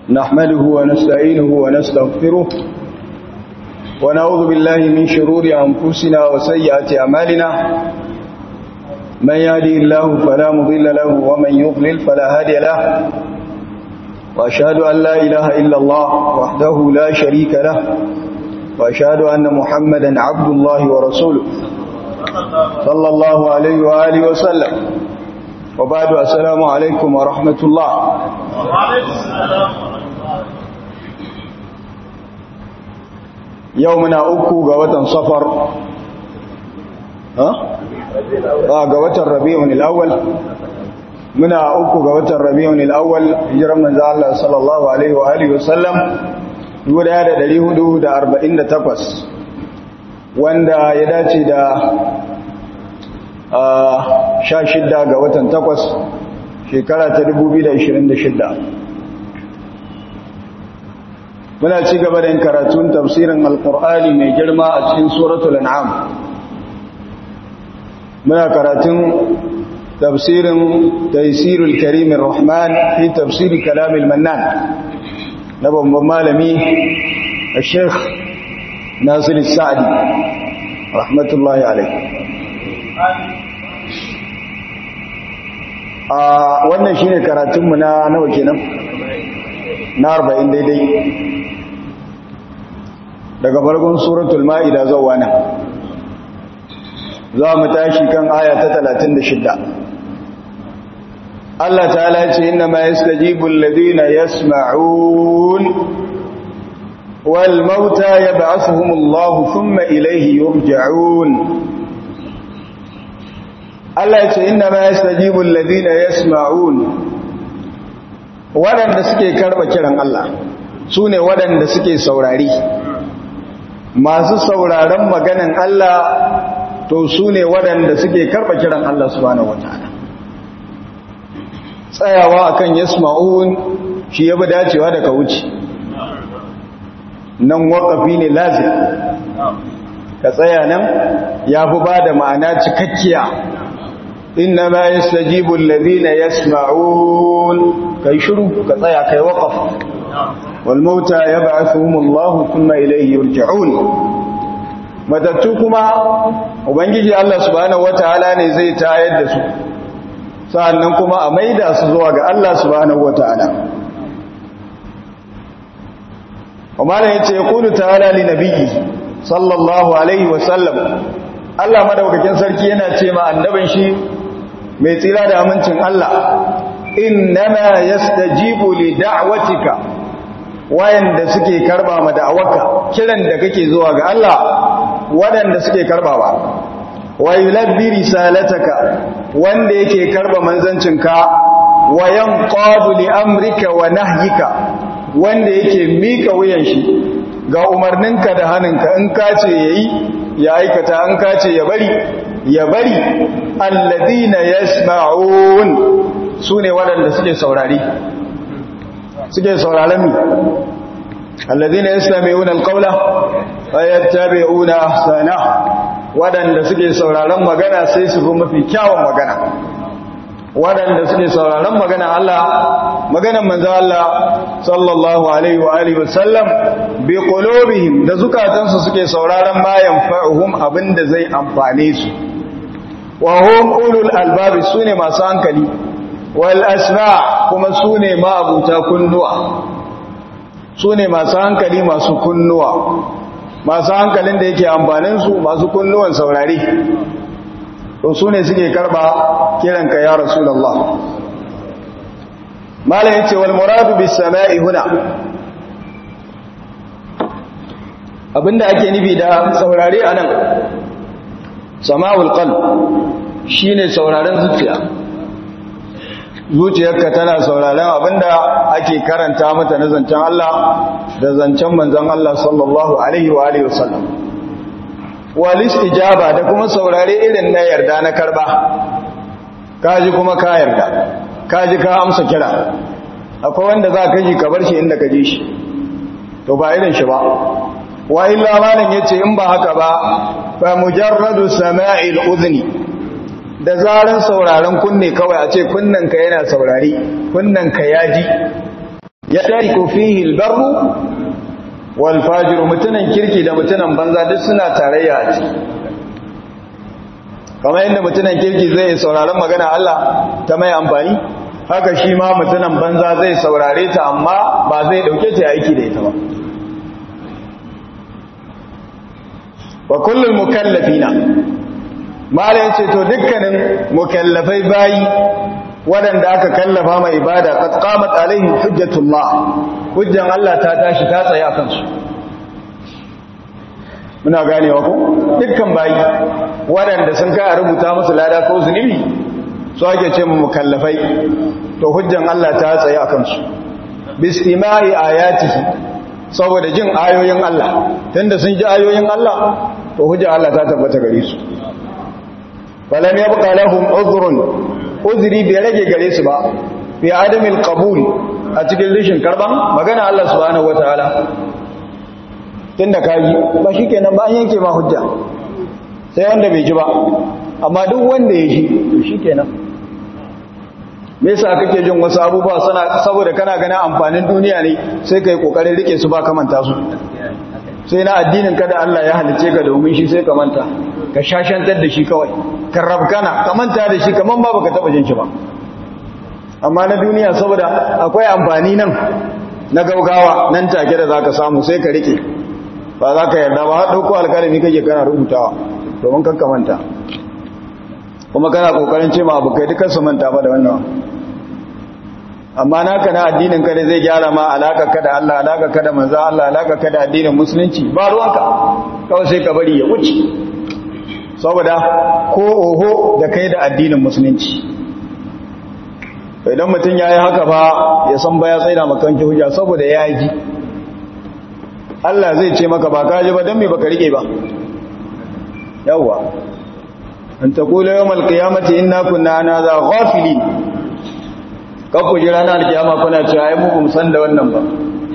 نحمده ونستعينه ونستغفره ونعوذ بالله من شرور أنفسنا وسيئات أعمالنا من يهدي الله فلا مضل له ومن يضلل فلا هادي له وأشهد أن لا إله إلا الله وحده لا شريك له وأشهد أن محمدا عبد الله ورسوله صلى الله عليه وآله وسلم وبعد السلام عليكم ورحمة الله يومنا أكو قوة صفر ها؟ آه قوة الربيع الأول muna uku ga watan rabi'un al-awwal hijiran manzo Allah sallallahu alaihi wa alihi wasallam 1448 wanda ya dace da a 16 ga watan 8 shekara ta 2026 muna ci gaba da yin karatun tafsirin alqur'ani mai girma a cikin suratul an'am muna karatun تفسير تيسير الكريم الرحمن في تفسير كلام المنان نبو مالمي الشيخ ناصر السعدي رحمة الله عليه wannan shine karatunmu na nawa kenan na 40 daidai daga farkon suratul ma'ida zuwa nan za mu tashi kan aya ta 36 Allah ta'ala ce inna ma yastajibu alladhina yasma'un wal mauta yab'athuhum Allah thumma ilayhi yurja'un Allah ce inna ma yastajibu alladhina yasma'un wadanda suke karba kiran Allah sune wadanda suke saurari masu sauraron maganan Allah to su ne waɗanda suke karɓa kiran Allah subhanahu wata'ala tsayawa akan yasma'un shi ya bi dacewa da ka wuce nan waƙafi ne lazim ka tsaya nan ya fi ba da ma'ana cikakkiya inna ma yastajibu alladhina yasma'un kai shiru ka tsaya kai waqaf wal mauta yab'athuhumullahu thumma ilayhi yurja'un matattu kuma ubangiji Allah subhanahu wataala ne zai tayar da su sa'annan kuma a maida su zuwa ga Allah subhanahu wataala Umar yace yaqulu ta'ala li nabiyyi sallallahu alaihi wa sallam Allah madaukakin sarki yana ce ma annabin shi mai tsira da amincin Allah innama yastajibu li da'watika wayanda suke karba ma da'awarka kiran da kake zuwa ga Allah waɗanda suke karbawa wa yulabbi risalataka wanda yake karba manzancinka wa yanqadu li amrika wa nahyika wanda yake mika wuyan shi ga umarninka da haninka in ka ce yayi ya aikata an ka ce ya bari ya bari alladhina yasma'un sune waɗanda suke saurari suke sauraron mi alladhina yastami'una alqawla fayattabi'una ahsana wadanda suke sauraron magana sai su bi mafi kyawun magana wadanda suke sauraron magana Allah maganar manzo Allah sallallahu alaihi wa alihi wasallam bi qulubihim da zukatansu suke sauraron ma yanfa'uhum abinda zai amfane su wa hum ulul albab sune masu hankali wal asma kuma sune ma abuta kunnuwa su ne masu hankali masu kunnuwa masu hankalin da yake amfaninsu masu kunnuwan saurari to su ne suke karba kiranka ya rasulallah malayin ce wal muradu bis sama'i huna abinda ake nufi da saurari anan sama'ul qalb shine sauraren zuciya zuciyarka tana sauraron abinda ake karanta mata na zancen Allah da zancen manzon Allah sallallahu alaihi wa alihi wasallam wal istijaba da kuma saurare irin na yarda na karba kaji kuma ka yarda kaji ka amsa kira akwai wanda za ka ji ka bar shi inda ka ji shi to ba irin shi ba wa illa malan yace in ba haka ba fa mujarradu sama'il udhni da zaran sauraron kunne kawai a ce kunnanka yana saurari kunnanka ya ji ya tariku fihi albarru wal fajir mutunan kirki da mutunan banza duk suna tarayya a ciki kamar yadda mutunan kirki zai sauraron magana Allah ta mai amfani haka shi ma mutunan banza zai saurare ta amma ba zai dauke ta aiki da ita ba wa kullul mukallafina mala yace to dukkanin mukallafai bayi waɗanda aka kallafa mai ibada qad qamat alaihim hujjatullah hujjan Allah ta tashi ta tsaya kansu muna ganewa ko dukkan bayi waɗanda sun kai a rubuta musu lada ko zunubi su ake ce mu mukallafai to hujjan Allah ta tsaya kansu bistima'i ayatihi saboda jin ayoyin Allah tunda sun ji ayoyin Allah to hujja Allah ta tabbata gare su falam yabqa lahum udhrun udhri bai rage gare su ba fi adamil qabul a cikin rishin karban magana Allah subhanahu wataala tunda kaji ba shikenan ba an yanke ma hujja sai wanda bai ji ba amma duk wanda ya ji to shikenan me yasa kake jin wasu abubuwa suna saboda kana ganin amfanin duniya ne sai kai kokarin rike su ba kamanta su sai na addinin ka da Allah ya halice ka domin shi sai ka manta ka shashantar da shi kawai ka rabkana ka manta da shi kaman ba baka taba jin shi ba amma na duniya saboda akwai amfani nan na gaugawa nan take da zaka samu sai ka rike ba za ka yarda ba har dauko alkalami kake kana rubutawa domin kan ka manta kuma kana kokarin ce ma abokai dukkan su manta ba da wannan amma naka na addinin ka zai gyara ma alaka ka da Allah alaka ka da manzo Allah alaka ka da addinin musulunci ba ruwanka kawai sai ka bari ya wuce saboda ko oho da kai da addinin musulunci idan mutum ya yi haka ba ya san ba ya tsaida makanki hujja saboda ya ji Allah zai ce maka ba ka ji ba don me baka rike ba yawwa an taqula yawmal qiyamati inna kunna ana za ghafilin kakku ji ranar kiyama kuna cewa ai mu bamu san da wannan ba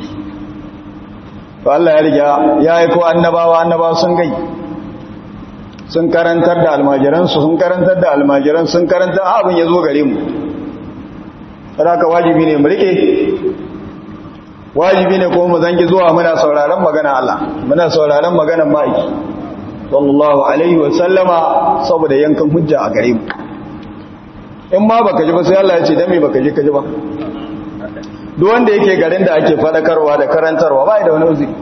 to Allah ya riga ya yi ko annabawa annabawa sun gai sun karantar da almajiran su sun karantar da almajiran sun karantar abin ya zo gare mu saboda wajibi ne mu rike wajibi ne kuma mu zangi zuwa muna sauraron magana Allah muna sauraron maganar ma'aiki sallallahu alaihi wa sallama saboda yankan hujja a gare mu in ma baka ji ba sai Allah ya ce dan me baka ji ka ji ba duk wanda yake garin da ake fadakarwa da karantarwa ba da wani uzuri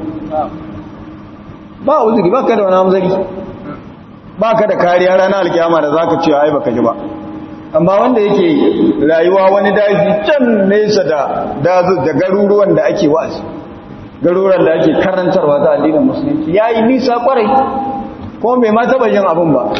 ba uzuri ba ka da wani amzari ba ka da kariya ranar alkiyama da zaka ce ai baka ji ba amma wanda yake rayuwa wani daji can nesa da dazu da garuruwan da ake wa'azi garuruwan da ake karantarwa ta addinin musulunci yayi nisa kwarai ko bai ma taba jin abin ba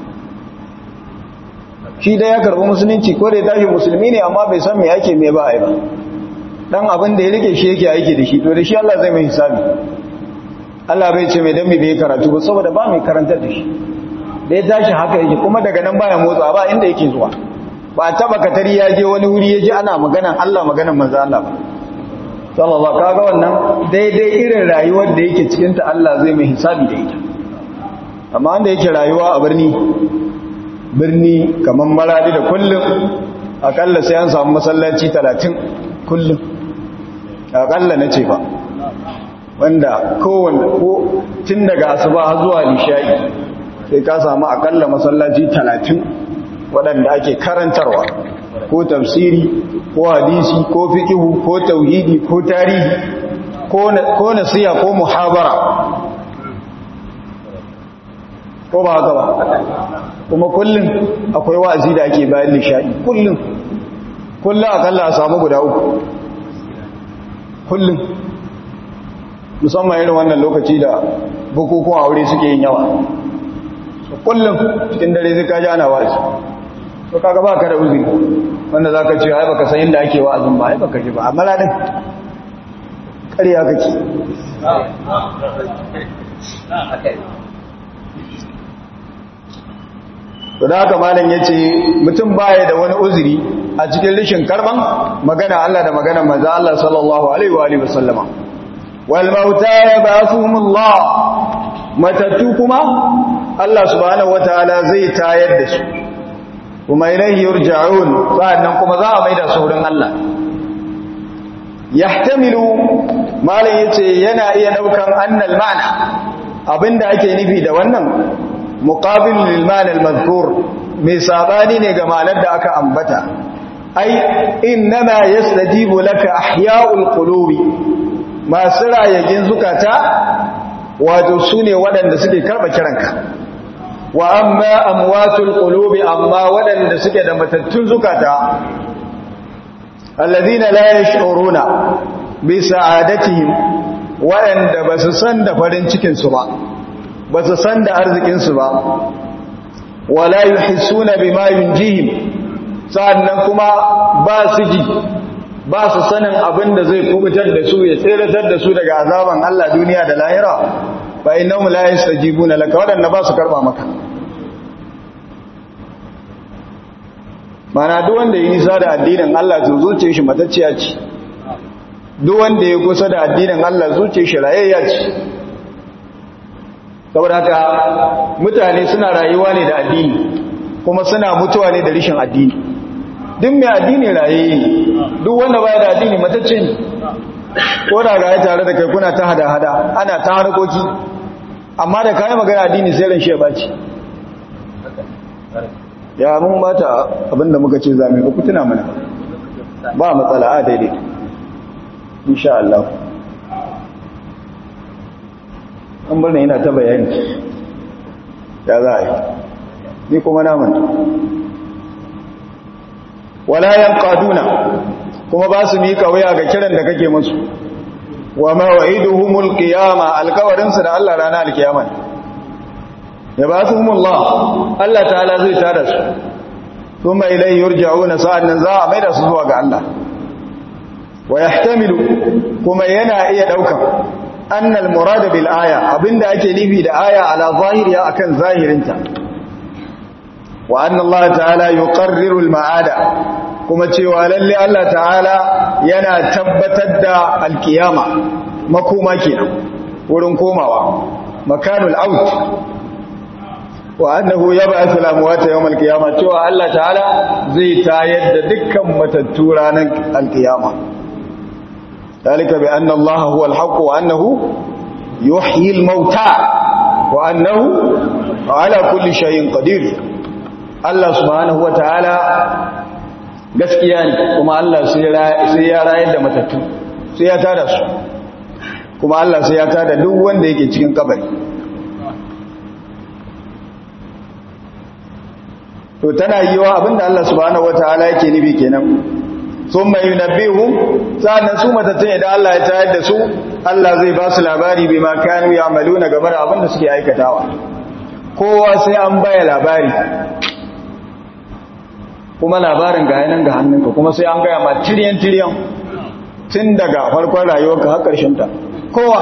shi da ya karbi musulunci ko da ya tashi musulmi ne amma bai san me yake me ba ai ba dan abin da ya rike shi yake aiki da shi to da shi Allah zai mai hisabi Allah bai ce mai dan me bai karatu ba saboda ba mai karantar da shi da ya tashi haka yake kuma daga nan baya motsa ba inda yake zuwa ba taba katari ya je wani wuri ya ji ana maganan Allah maganan manzo Allah ba sallallahu kaga wannan daidai irin rayuwar da yake cikin ta Allah zai mai hisabi da ita amma wanda yake rayuwa a birni birni kamar maradi da kullum akalla sai an samu masallaci 30 kullum akalla na ce ba wanda kowanne ko tun daga asuba har zuwa nishayi sai ka samu akalla masallaci 30 waɗanda ake karantarwa ko tafsiri ko hadisi ko fikihu ko tauhidi ko tarihi ko nasiya ko muhabara ko ba haka ba kuma kullum akwai wa'azi da ake bayan nishadi kullum kullum akalla a samu guda uku kullum musamman irin wannan lokaci da bukukuwan aure suke yin yawa kullum cikin dare zai kaji ana wa'azi to kaga ba ka da uzuri wanda za ka ce ai baka san yadda ake wa'azin ba ai baka ji ba amma ladin ƙarya kake to da haka malam yace mutum baya da wani uzuri a cikin rishin karban magana Allah da magana manzo Allah sallallahu alaihi wa alihi wasallama wal mauta yab'athuhum Allah matatu kuma Allah subhanahu wataala zai tayar da su kuma ilaihi yurja'un sannan kuma za a maida su wurin Allah yahtamilu malam yace yana iya daukan annal ma'na abinda ake nufi da wannan muqabil lil ma'na al madhkur mai sabani ne ga ma'anar da aka ambata ai innama yastajibu laka ahya'ul qulubi masu rayagin zukata wato sune waɗanda suke karba kiranka wa amma amwatul qulubi amma waɗanda suke da matattun zukata alladhina la yash'uruna bi sa'adatihim waɗanda ba su san da farin cikin su ba ba su san da arzikin su ba wala yuhissuna bima yunjihim sa'annan kuma ba su ji ba su sanin abin da zai kubutar da su ya tseratar da su daga azaban Allah duniya da lahira fa innahum la yastajibuna laka wadanna ba su karba maka mana duk wanda yi nisa da addinin Allah to zuciyar shi matacciya ce duk wanda ya kusa da addinin Allah zuciyar shi rayayya ce saboda haka mutane suna rayuwa ne da addini kuma suna mutuwa ne da rishin addini duk mai addini rayayye duk wanda baya da addini matacce ne ko da ga tare da kai kuna ta hada-hada ana ta harkoki amma da kayan magana addini sai ran shi ya baci ya mun bata abinda muka ce zame ku tuna mana ba matsala a daidai insha Allah an bar yana ta bayani ya za a yi ni kuma na manta wala yanqaduna kuma ba su mika waya ga kiran da kake musu wa ma wa'iduhumul qiyama alkawarin su da Allah ranar alkiyama ya ba su humullah Allah ta'ala zai tada su kuma ilai yurja'una sa'annan za a maida su zuwa ga Allah wa yahtamilu kuma yana iya daukan annal murad bil aya abinda ake nufi da aya ala zahiriya akan zahirinta wa anna Allah ta'ala yuqarriru al ma'ada kuma cewa lalle Allah ta'ala yana tabbatar da alkiyama makoma kenan wurin komawa makanul out wa annahu yab'athu al-amwata yawm al-qiyamah cewa Allah ta'ala zai tayar da dukkan matattu ranar al-qiyama dalika bi anna Allah huwa al-haqq wa annahu yuhyi al-mauta wa annahu ala kulli shay'in qadir Allah subhanahu wa ta'ala gaskiya ne kuma Allah sai ya rayar da matattu sai ya tada su kuma Allah sai ya tada duk wanda yake cikin kabari to tana yiwa abinda Allah subhanahu wataala yake nufi kenan thumma yunabbihum sannan su matattun idan Allah ya tayar da su Allah zai ba su labari bima kanu ya'maluna game da abinda suke aikatawa kowa sai an baya labari kuma labarin ga yanan ga hannunka kuma sai an gaya ma tiriyan tiriyan tun daga farkon rayuwarka har ƙarshen ta kowa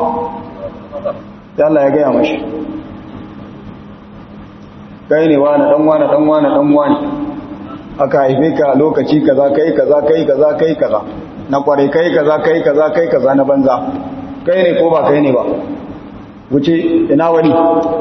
da Allah ya gaya mashi kai ne wani dan wani dan wani dan wani aka haife ka lokaci kaza kai kaza kai kaza kai kaza na kware kai kaza kai kaza kai kaza na banza kai ne ko ba kai ne ba wuce ina wani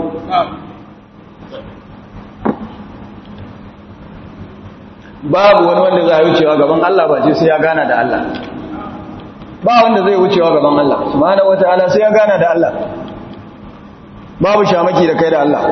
babu wani wanda zai wucewa gaban Allah ba ce sai ya gana da Allah ba wanda zai wucewa gaban Allah subhanahu wataala sai ya gana da Allah babu shamaki da kai da Allah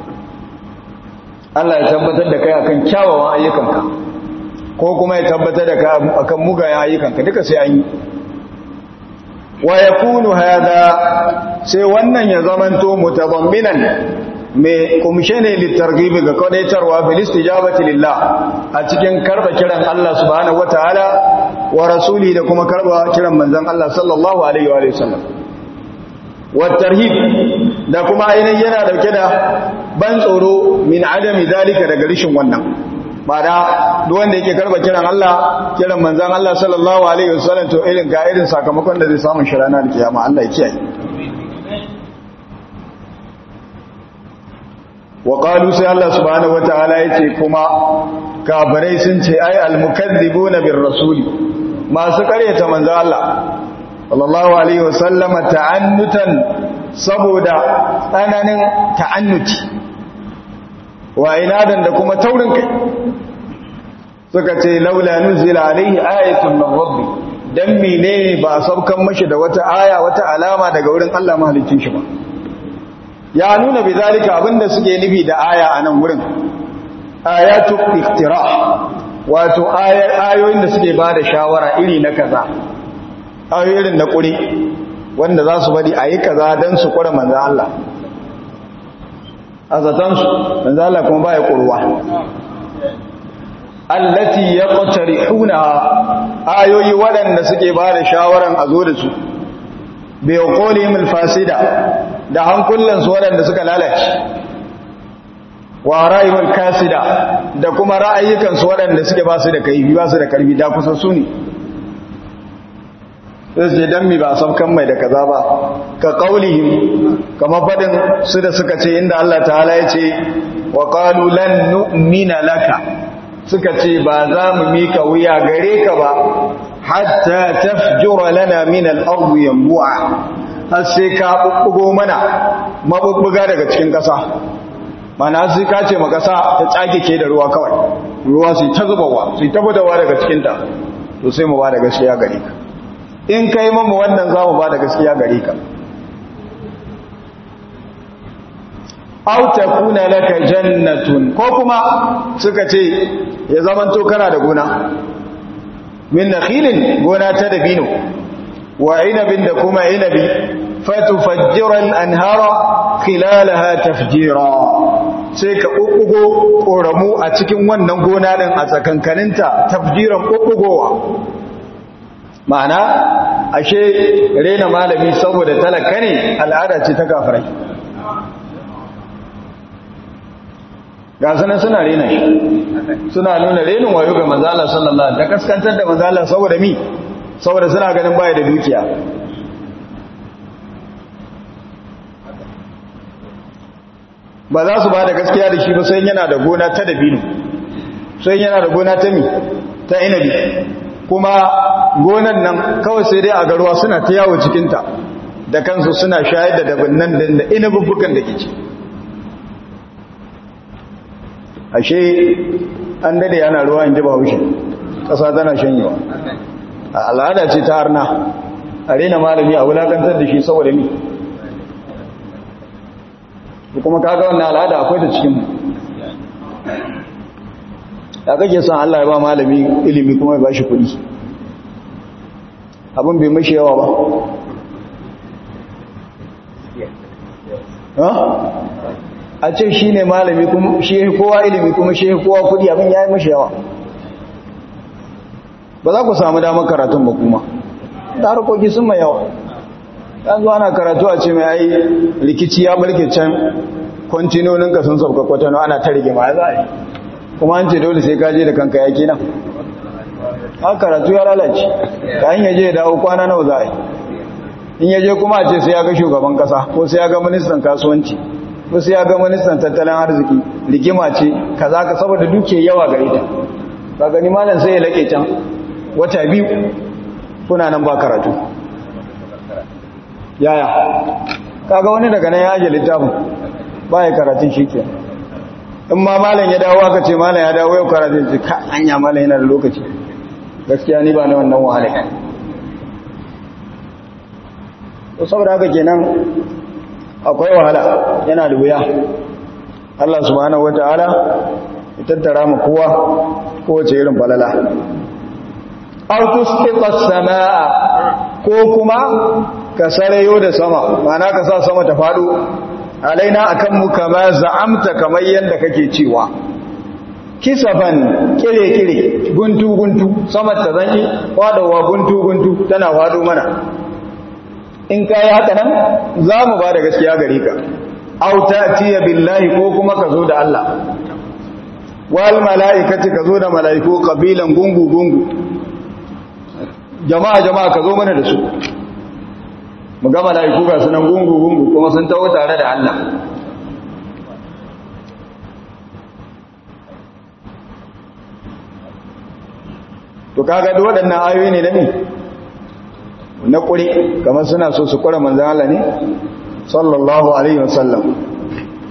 Allah ya tabbatar da kai akan kyawawan ayyukanka ko kuma ya tabbatar da kai akan mugayen ayyukanka duka sai an yi wa yakunu hada sai wannan ya zamanto mutadamminan mai kumshe ne littargibi ga kwadaitarwa filis tijabati lillah a cikin karba kiran Allah subhanahu wataala wa rasuli da kuma karba kiran manzon Allah sallallahu alaihi wa sallam wa tarhib da kuma ainihin yana dauke da ban tsoro min adami zalika daga rishin wannan ba da duk wanda yake karba kiran Allah kiran manzon Allah sallallahu alaihi wa sallam to irin ga irin sakamakon da zai samu shi ranar kiyama Allah ya kiyaye wa qalu sai Allah subhanahu wataala yace kuma kafirai sun ce ai almukazzibuna bir rasuli masu karyata manzo Allah sallallahu alaihi wasallam ta'annutan saboda tsananin ta'annuti wa inadan da kuma taurin kai suka ce laula nuzila alaihi ayatun min rabbi dan menene ba a saukan mashi da wata aya wata alama daga wurin Allah mahalicin shi ba ya nuna bizalika abinda suke nufi da aya a nan wurin ayatu iftira wato ayoyin da suke ba da shawara iri na kaza ayoyin na kuri wanda za su bari a yi kaza don su kura manzan Allah a zatansu manzan Allah kuma ba ya kurwa allati ya ƙwatari huna ayoyi waɗanda suke ba da shawaran a zo da su bai koli mil fasida da hankulansu waɗanda suka lalace wa ra'ayin kasida da kuma ra'ayyukansu waɗanda suke ba su da kaifi ba su da karfi da kusa su ne sai ce dan mi ba saukan mai da kaza ba ka qaulihim kama fadin su da suka ce inda Allah ta'ala ya ce wa qalu lan nu'mina laka suka ce ba za mu mika wuya gare ka ba hatta tafjura lana min al-ardi yanbu'a har sai ka bubbugo mana mabubbuga daga cikin kasa mana sai ka ce makasa ta tsage ke da ruwa kawai ruwa sai ta zubawa sai ta budawa daga cikin ta to sai mu ba da gaskiya gare ka in kai mamu wannan za mu ba da gaskiya gare ka aw takuna laka jannatun ko kuma suka ce ya zamanto kana da gona min nakhilin gona ta dabino wa inabin da kuma inabi fatufajjira al-anhara khilalaha tafjira sai ka bubbugo koramu a cikin wannan gona din a tsakankaninta tafjiran bubbugowa ma'ana ashe rena malami saboda talaka ne al'ada ce ta kafirai ga sanan suna rena shi suna nuna renin wayo ga manzala sallallahu da kaskantar da manzala saboda mi saboda suna ganin baya da dukiya ba za su ba da gaskiya da shi ba sai yana da gona ta dabino sai yana da gona ta mi ta inabi kuma gonan nan kawai sai dai a garuwa suna ta yawo cikinta da kansu suna shayar da dabinnan da inabubbukan da ke ci ashe an dade yana ruwa in ji ba haushe ƙasa tana shanyewa a al'ada ce ta harna a rena malami a wulakantar da shi saboda ni kuma kaga wannan al'ada akwai ta cikin da kake son Allah ya ba malami ilimi kuma ya ba shi kuɗi abin bai mashi yawa ba a ce shi ne malami kuma shi kowa ilimi kuma shi kowa kuɗi abin ya yi mashi yawa ba za ku samu damar karatun ba kuma da harkoki sun mai yawa yanzu ana karatu a ce mai ai rikici ya barke can kwantinoninka sun sauka kwatano ana ta rigima ya za a yi kuma an ce dole sai kaje da kanka yaki nan a karatu ya lalace ka yin yaje ya dawo kwana nawa za a yi in yaje kuma a ce sai ya ga shugaban kasa ko sai ya ga ministan kasuwanci ko sai ya ga ministan tattalin arziki rigima ce kaza ka saboda duke yawa gare ta ba gani malam sai ya lake can wata biyu kuna nan ba karatu yaya kaga wani daga nan ya aje littafin ba ya karatun shi ke in ma malam ya dawo aka ce malam ya dawo yau karatun ce ka anya malam yana da lokaci gaskiya ni ba na wannan wahala to saboda haka kenan akwai wahala yana da wuya Allah subhanahu wataala ya tattara mu kowa kowace irin falala aw tusqita as-samaa ko kuma ka sarayo da sama mana ka sa sama ta fado alaina akan mu kama za'amta kamar yanda kake cewa kisafan kire-kire guntu-guntu sama ta zanyi fadowa guntu-guntu tana fado mana in ka yi haka nan za mu ba da gaskiya gare ka auta tiya billahi ko kuma ka zo da Allah wal mala'ikati ka zo da mala'iku kabilan gungu-gungu jama'a jama'a ka zo mana da su mu ga mala'iku ga sunan gungu-gungu kuma sun taho tare da Allah to kaga da waɗannan ayoyi ne na ne na ƙuri kamar suna so su ƙura manzan Allah ne sallallahu alaihi wasallam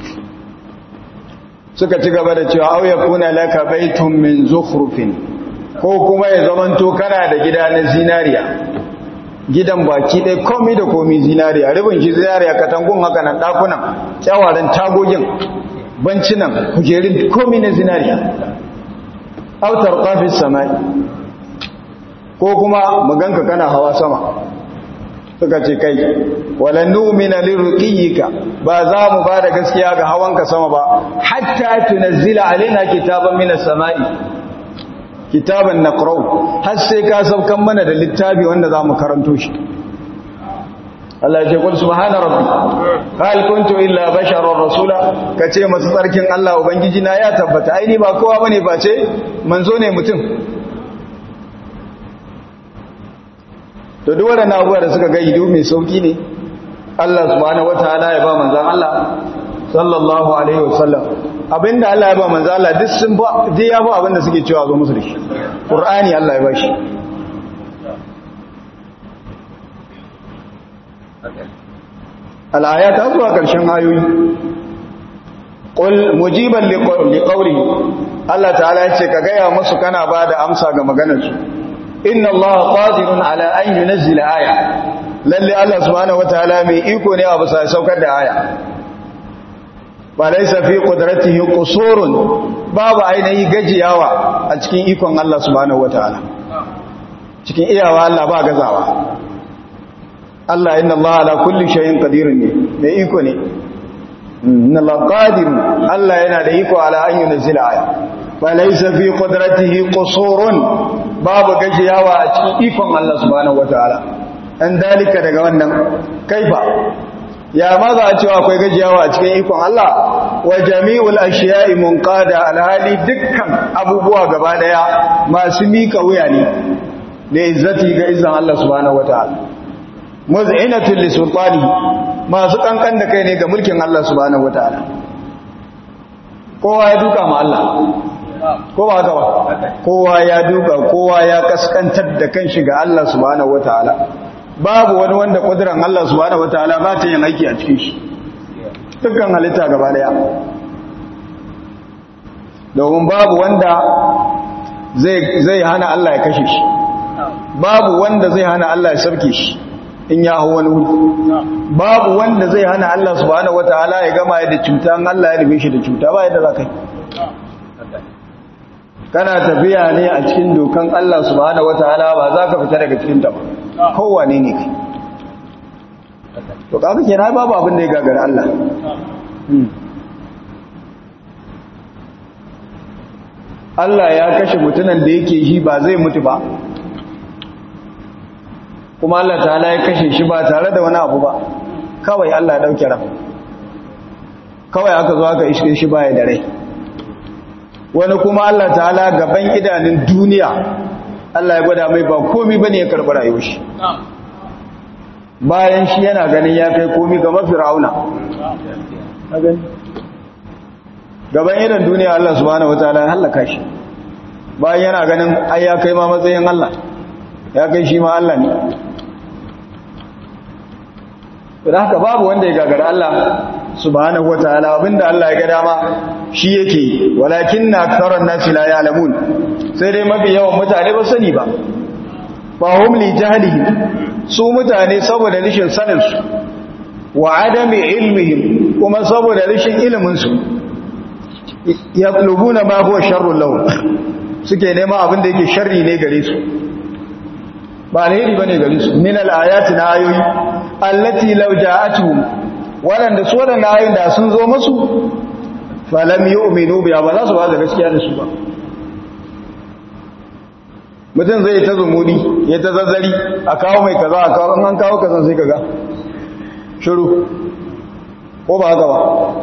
suka ci gaba da cewa auya kuna laka baitun min zukhrufin ko kuma ya zamanto kana da gida na zinariya gidan baki ɗaya komi da komi zinariya ribin shi zinariya katangun haka nan ɗakunan kyawaran tagogin bancinan kujerin komi na zinariya autar ƙafis samai ko kuma maganka kana hawa sama suka ce kai walan nu'mina lirqiyika ba za mu ba da gaskiya ga hawanka sama ba hatta tunazzila alaina kitaban minas samai kitaban naqra'u har sai ka saukan mana da littafi wanda za mu karanto shi Allah ya ce kul subhana rabbi hal kuntu illa basharar rasula kace masu tsarkin Allah ubangiji na ya tabbata ai ni ba kowa bane face manzo ne mutum to duk waɗannan abubuwa da suka ga ido mai sauki ne Allah subhanahu wataala ya ba manzon Allah sallallahu alaihi wasallam abinda Allah ya ba manzon Allah duk sun ba dai ya ba abinda suke cewa zo musu da shi Qur'ani Allah ya ba shi al-ayat zuwa karshen ayoyi qul mujiban liqawli Allah ta'ala ya ce ka ga ya musu kana ba da amsa ga maganar su inna Allah qadirun ala an yunzila aya lalle Allah subhanahu wataala mai iko ne a bisa saukar da aya ba laysa fi qudratihi qusurun babu ainihi gajiyawa a cikin ikon Allah subhanahu wataala cikin iyawa Allah ba gazawa Allah inna Allah ala kulli shay'in qadirun ne mai iko ne inna Allah qadirun Allah yana da iko ala an yunzila aya ba laysa fi qudratihi qusurun babu gajiyawa a cikin ikon Allah subhanahu wataala dan dalika daga wannan kaifa ya ma za a cewa akwai gajiyawa a cikin ikon Allah wa jami'ul ashiya'i munqada alhali dukkan abubuwa gaba daya masu mika wuya ne da izzati ga izzan Allah subhanahu wataala muz'inatul li sultani masu kankan da kai ne ga mulkin Allah subhanahu wataala kowa ya duka ma Allah kowa haka ba kowa ya duka kowa ya kaskantar da kanshi ga Allah subhanahu wataala babu wani wanda kudiran Allah subhanahu wataala ba ta yin aiki a cikin shi dukkan halitta gaba daya domin babu wanda zai zai hana Allah ya kashe shi babu wanda zai hana Allah ya sarke shi in ya hau wani wuri babu wanda zai hana Allah subhanahu wataala ya gama da cuta an Allah ya rufe shi da cuta ba yadda za ka yi kana tafiya ne a cikin dokan Allah subhanahu wataala ba za ka fita daga cikin ta ba kowane ne kai to kaga kenan babu abin da ya gagara Allah Allah ya kashe mutunan da yake shi ba zai mutu ba kuma Allah ta'ala ya kashe shi ba tare da wani abu ba kawai Allah ya dauke ran kawai aka zo aka iske shi baya da rai wani kuma Allah ta'ala gaban idanun duniya Allah ya gwada mai ba komi bane ya karɓi rayuwar shi bayan shi yana ganin ya kai komi ga mafirauna gaban idan duniya Allah subhanahu wataala ya halaka shi bayan yana ganin ai ya kai ma matsayin Allah ya kai shi ma Allah ne da haka babu wanda ya gagara Allah subhanahu wataala abinda Allah ya ga dama shi yake walakin na aksaran nasi la ya'lamun sai dai mafi yawan mutane ba sani ba fa hum li jahlihim su mutane saboda rishin sanin su wa adami ilmihim kuma saboda rishin ilimin su yatlubuna ma huwa sharrun lahum suke nema abin da yake sharri ne gare su ba alheri bane gare su min al-ayati na ayoyi allati law ja'atuhum wadanda su wadanda ayoyin da sun zo musu falam yu'minu biya ba za su ba da gaskiya da su ba mutum zai ta zumudi ya ta zazzari a kawo mai kaza a kawo an kawo kazan sai kaga shiru ko ba haka ba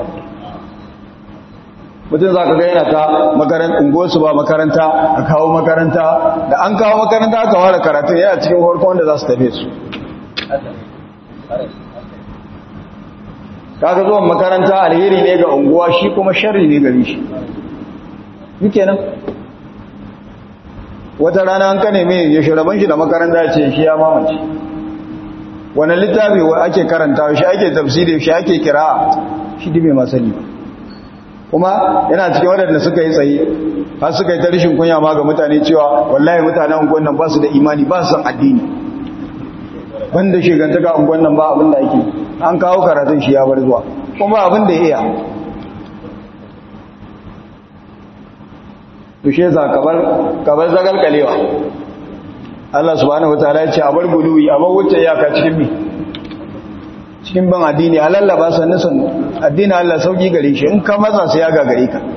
mutum za ka ga yana ta makaranta unguwarsu ba makaranta a kawo makaranta da an kawo makaranta aka ware karatu yana cikin farko wanda za su tafe su kaga zuwan makaranta alheri ne ga unguwa shi kuma sharri ne gari shi yake nan wata rana an kane mai ya shiraban shi da makaranta ce shi ya mamace wani littafi ake karanta shi ake tafsiri shi ake kira shi dibe masani kuma yana cikin waɗanda suka yi tsaye har suka yi ta rashin kunya ma ga mutane cewa wallahi mutanen unguwan nan ba su da imani ba su san addini wanda shigantaka unguwan nan ba abin da ake an kawo karatun shi ya bar zuwa kuma abin da ya iya tushe za kabar zagar kalewa Allah subhanahu wataala ya ce a bar guluwi a bar wuce iyaka cikin mi cikin ban addini a lallaba sannu sannu addini Allah sauki gare shi in ka matsa sai ya gagare ka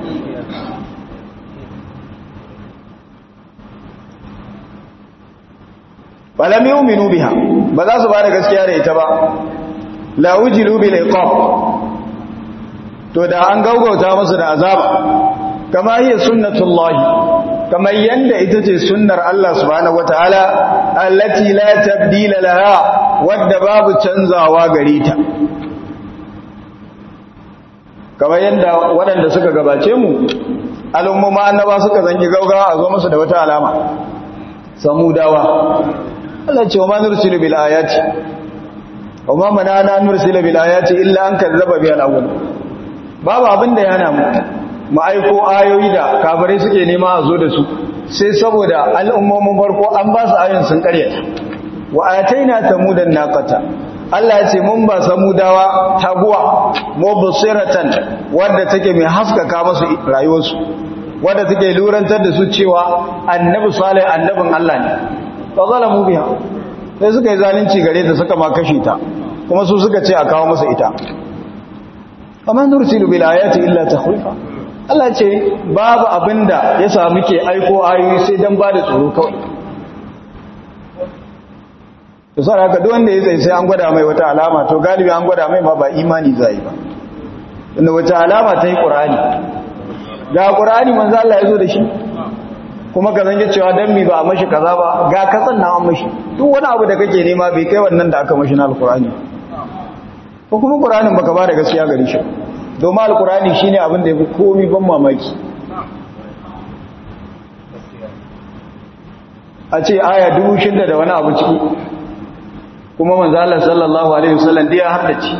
falam yu'minu biha ba za su ba da gaskiya da ita ba la wujilu bil iqab to da an gaugauta musu da azaba kama hiya sunnatullahi kamar yanda ita ce sunnar Allah subhanahu wataala allati la tabdila laha wadda babu canzawa gare ta kamar yanda waɗanda suka gabace mu al'umma annaba suka zangi gaugawa a zo musu da wata alama samudawa Allah ce wa ma nursilu bil ayati wa ma manana nursilu bil ayati illa an kazzaba bi al awwal babu abin da yana mu mu aiko ayoyi da kafirai suke nema a zo da su sai saboda al'ummomin farko an ba su ayoyin sun karyata wa ataina samudan naqata Allah ya ce mun ba samudawa taguwa mubsiratan wadda take mai haskaka musu rayuwarsu wadda take lurantar da su cewa annabi salih annabin Allah ne fa zalamu biha sai suka yi zalunci gare ta suka ma kashe ta kuma su suka ce a kawo musu ita amma nursilu bil ayati illa takhwifa Allah ce babu abinda ya samu ke aiko ayoyi sai dan ba da tsoro kawai to sai haka duk wanda ya tsaye sai an gwada mai wata alama to galibi an gwada mai ma ba imani zai ba inda wata alama ta yi qur'ani ga qur'ani manzo Allah ya zo da shi kuma ka zange cewa dan mi ba a mashi kaza ba ga katsan na an mashi duk wani abu da kake nema bai kai wannan da aka mashi na alqur'ani ko kuma qur'anin baka ba da gaskiya gare shi domin alqur'ani shine abin da yafi komai ban mamaki a ce aya dubu shida da wani abu ciki kuma manzo Allah sallallahu alaihi wasallam dai ya haddace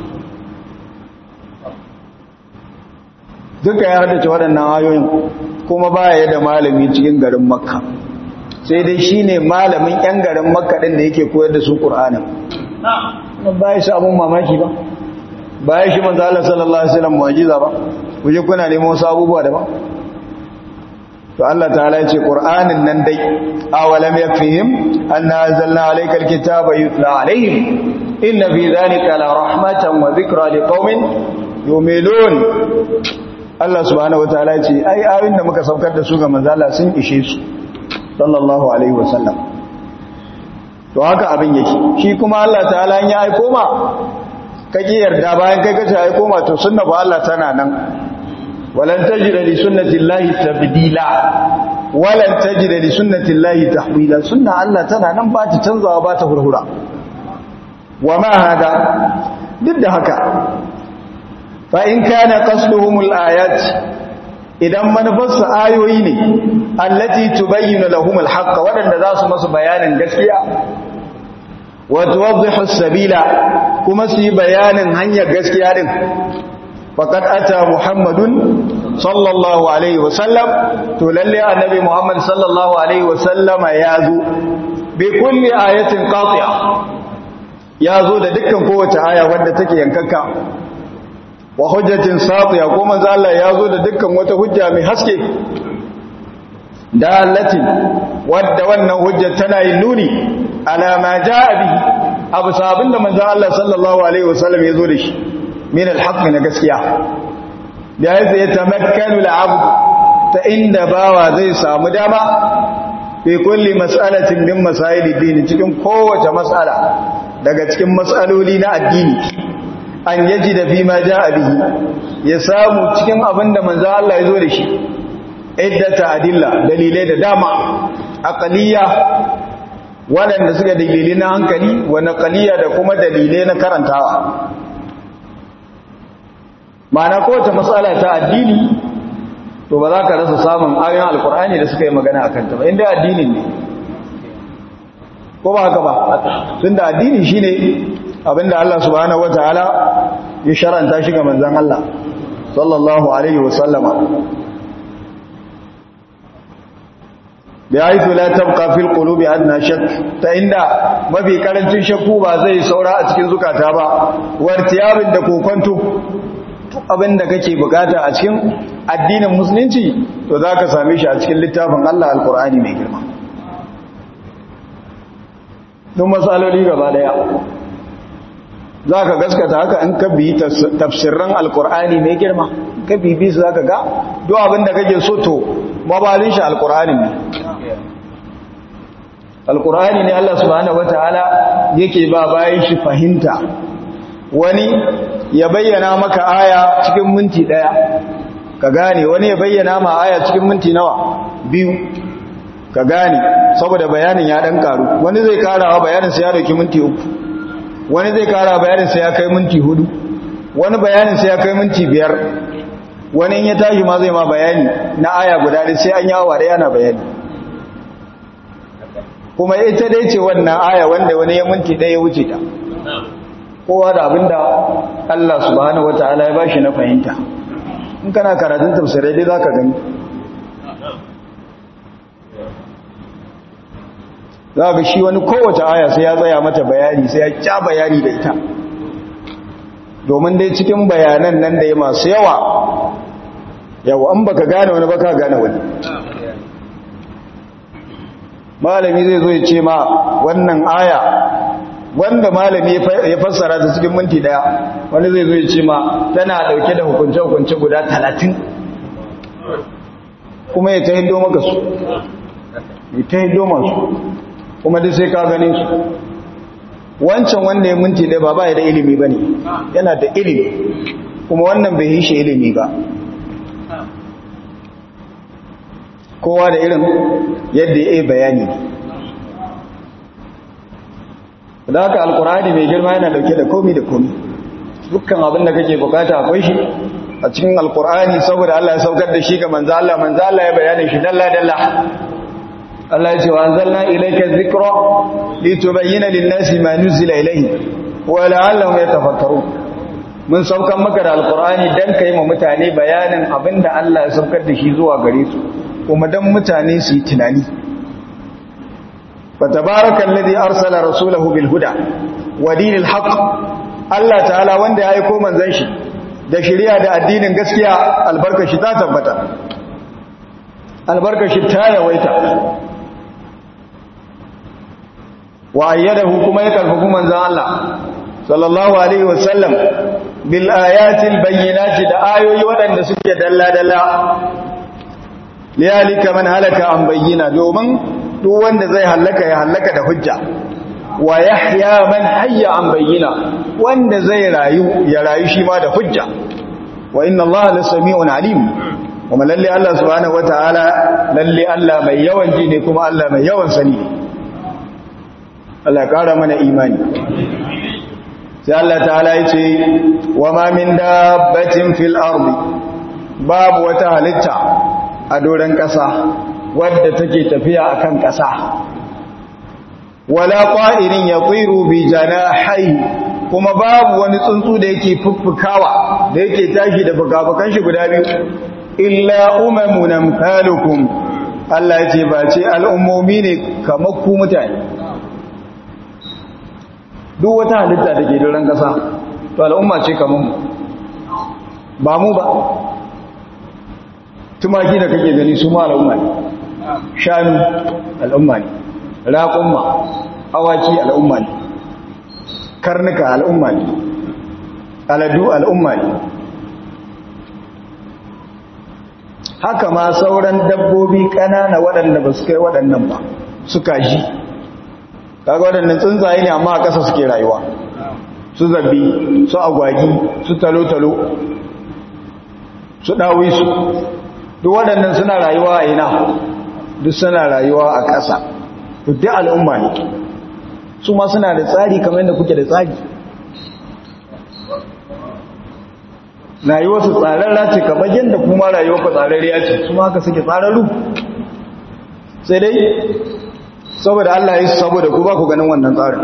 duka ya haddace waɗannan ayoyin kuma baya da malami cikin garin makka sai dai shine malamin yan garin makka din da yake koyar da su qur'anin nan baya shi abun mamaki ba baya shi manzo Allah sallallahu alaihi wasallam mu'jiza ba kuje kuna neman wasu abubuwa da ba to Allah ta'ala ya ce qur'anin nan dai awalam yakfihim anna anzalna alayka alkitaba yutla alaihim inna fi dhalika la rahmatan wa dhikra liqaumin yu'minun Allah subhanahu wataala ya ce ai ayoyin da muka saukar da su ga manzala sun ishe su sallallahu alaihi wasallam to haka abin yake shi kuma Allah ta'ala ya aiko ma kake yarda bayan kai kace aiko ma to sunna ba Allah tana nan walan tajida li sunnati llahi tabdila walan tajida li sunnati llahi tahwila sunna Allah tana nan ba ta canzawa ba ta hurhura wa ma hada duk da haka fa'in kana qasduhumul ayat idan manufarsu ayoyi ne allati tubayyinu lahumul haqq waɗanda za su masu bayanin gaskiya wa tuwaddihu sabila kuma su yi bayanin hanyar gaskiya din faqad ata muhammadun sallallahu alaihi wasallam to lalle annabi muhammad sallallahu alaihi wasallama ya zo bi kulli ayatin qati'a ya zo da dukkan kowace aya wadda take yankakka wa hujjatin satiya ko manzo Allah ya zo da dukkan wata hujja mai haske dalatin wadda wannan hujja tana yin nuni ala ma jaa bihi abu sabin da manzo Allah sallallahu alaihi wasallam ya zo da shi min alhaq na gaskiya da ya tamakkanu al'abd ta inda bawa zai samu dama fi kulli mas'alatin min masaili dini cikin kowace mas'ala daga cikin mas'aloli na addini an yaji da bima ja bihi ya samu cikin abin da manzo Allah ya zo da shi iddata adilla dalilai da dama aqliya waɗanda suka dalilai na hankali wa naqliya da kuma dalilai na karantawa ma'ana kowace matsala ta addini to ba za ka rasa samun ayoyin alkur'ani da suka yi magana akan ta ba inda addinin ne ko ba haka ba tunda addini shine abinda Allah subhanahu wataala ya sharanta shi ga manzon Allah sallallahu alaihi wasallama bi haythu la tabqa fil qulubi adna shakk ta inda mafi karancin shakku ba zai saura a cikin zukata ba wartiyabin da kokonto abinda kake bukata a cikin addinin musulunci to zaka same shi a cikin littafin Allah alqur'ani mai girma don matsaloli gaba daya za ka gaskata haka in ka bi tafsirran alkur'ani mai girma ka bibi su za ka ga duk abinda kake so to mabalin shi alkur'ani ne alkur'ani ne Allah subhanahu wataala yake ba bayan shi fahimta wani ya bayyana maka aya cikin minti daya ka gane wani ya bayyana ma aya cikin minti nawa biyu ka gane saboda bayanin ya dan karu wani zai karawa bayanin sai ya dauki minti uku wani zai kara bayanin sai ya kai minti hudu wani bayanin sai ya kai minti biyar wani in ya tashi ma zai ma bayani na aya guda ɗaya sai an yi awa ɗaya na bayani kuma ita dai ce wannan aya wanda wani ya minti ɗaya ya wuce ta kowa da abinda Allah subhanahu wataala ya bashi na fahimta in kana karatun tafsirai dai zaka gani za ga shi wani kowace aya sai ya tsaya mata bayani sai ya kya bayani da ita domin dai cikin bayanan nan da ya masu yawa yau an baka gane wani baka gane wani malami zai zo ya ce ma wannan aya wanda malami ya fassara ta cikin minti daya wani zai zo ya ce ma tana dauke da hukunce-hukunce guda talatin kuma ya ta hindo maka su ya ta hindo masu kuma duk sai ka ganin su wancan wanda ya minti daya ba ba ya da ilimi ba ne yana da ilimi kuma wannan bai yi shi ilimi ba kowa da irin yadda ya yi bayani da haka alkurani mai girma yana dauke da komi da komi dukkan abin da kake bukata akwai shi a cikin alkurani saboda Allah ya saukar da shi ga manzo Allah manzo Allah ya bayanin shi dalla dalla Allah ya ce wa anzalna ilayka dhikra litubayyana lin-nasi ma nuzila ilayhi wa la'allahum yatafakkarun mun saukar maka da alkurani dan kai ma mutane bayanin abinda Allah ya saukar da shi zuwa gare su kuma dan mutane su yi tunani فتبارك الذي أرسل رسوله بالهدى ودين الحق الله تعالى wanda ya aiko manzon shi da shari'a da addinin gaskiya albarkashi ta tabbata albarkashi ta yawaita wa ayyadahu kuma ya karfafu manzon Allah sallallahu alaihi wasallam bil ayatil bayyinati da ayoyi waɗanda suke dalla dalla liyalika man halaka an bayyana domin duk wanda zai hallaka ya hallaka da hujja wa yahya man hayya an bayyana wanda zai rayu ya rayu shi ma da hujja wa inna allaha lasami'un alim kuma lalle Allah subhanahu wataala lalle Allah mai yawan ji ne kuma Allah mai yawan sani Allah kara mana imani sai Allah ta'ala yace wa ma min dabbatin fil ardi babu wata halitta a doran kasa wadda take tafiya akan ƙasa wala qa'irin yatiru bi janahi kuma babu wani tsuntsu da yake fuffukawa da yake tashi da fukafukan shi guda biyu illa umamun amsalukum Allah yace ba ce al'ummomi ne kamar ku mutane duk wata halitta da ke doron ƙasa to al'umma ce kamar mu ba mu ba tumaki da kake gani su ma al'umma ne shanu al'umma ne raƙumma awaki al'umma ne karnuka al'umma ne aladu al'umma ne haka ma sauran dabbobi ƙanana waɗanda ba su kai waɗannan ba su kaji kaga waɗannan tsuntsaye ne amma a ƙasa suke rayuwa su zabi su agwagi su talo-talo su ɗawi su duk waɗannan suna rayuwa a ina duk suna rayuwa a ƙasa duk al'umma ne su ma suna da tsari kamar yadda kuke da tsari rayuwarsu tsararra ce kamar yadda kuma rayuwar ku tsararriya ce su ma haka suke tsararru sai dai saboda Allah ya yi saboda ku ba ku ganin wannan tsarin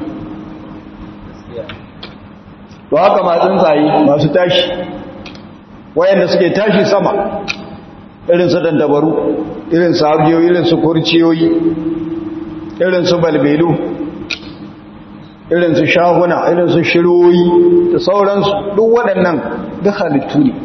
to haka ma tsuntsaye masu tashi wayanda suke tashi sama irin su dandabaru irin su abiyoyi irin su kurciyoyi irin su balbelu irin su shahuna irin su shiroyi da sauransu duk waɗannan duk halittu ne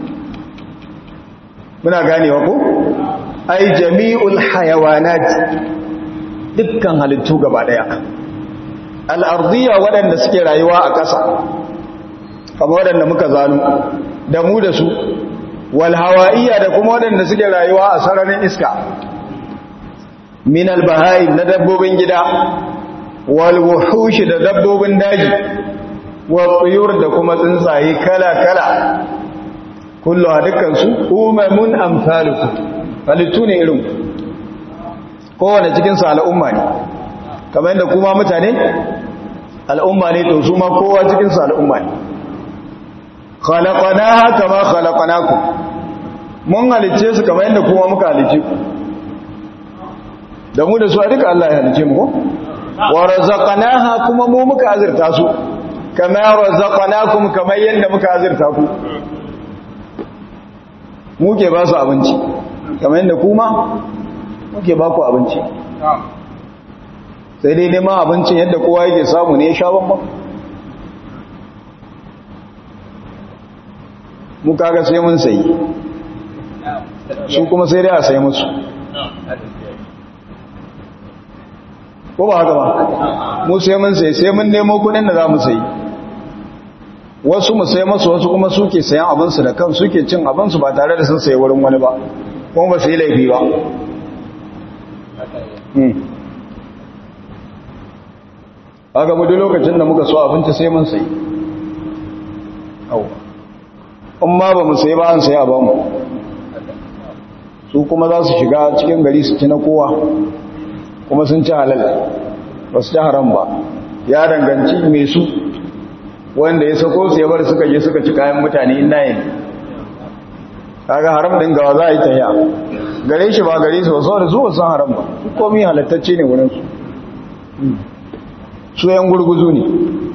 muna ganewa ko ai jami'ul hayawanat dukkan halittu gaba daya al'ardiyya waɗanda suke rayuwa a ƙasa kamar waɗanda muka zanu da mu da su wal hawa'iyya da kuma waɗanda suke rayuwa a sararin iska min albahai na dabbobin gida wal wuhushi da dabbobin daji wa tsuyur da kuma tsuntsaye kala-kala kullu a dukansu umamun amsaluku halittu ne irin kowane cikinsu al'umma ne kamar yadda kuma mutane al'umma ne to su ma kowa cikinsu al'umma ne khalaqanaha kama khalaqnakum mun halicce su kamar yadda kuma muka halicce ku da mu da su a duka Allah ya halicce mu ko wa razaqnaha kuma mu muka azurta su kama razaqnakum kamar yadda muka azurta ku muke ba su abinci kamar yadda kuma muke ba ku abinci sai dai neman abincin yadda kowa yake samu ne ya sha bambam mu kaga sai mun sayi su kuma sai dai a sayi musu ko ba haka ba mu sai mun sayi sai mun nemo kudin da za mu sayi wasu mu sai masu wasu kuma suke sayan abinsu da kan suke cin abinsu ba tare da sun sayi wurin wani ba kuma ba su yi laifi ba haka mu duk lokacin da muka so abinci sai mun sayi in ma ba mu sayi ba an sayi a bamu su kuma za su shiga cikin gari su ci na kowa kuma sun ci halal ba su ci haram ba ya danganci mai su wanda ya sako su ya bar suka je suka ci kayan mutane inda yin kaga haram din gawa za a yi ta yi gare shi ba gare su ba saboda su ba san haram ba su komi halattacce ne wurin su su yan gurguzu ne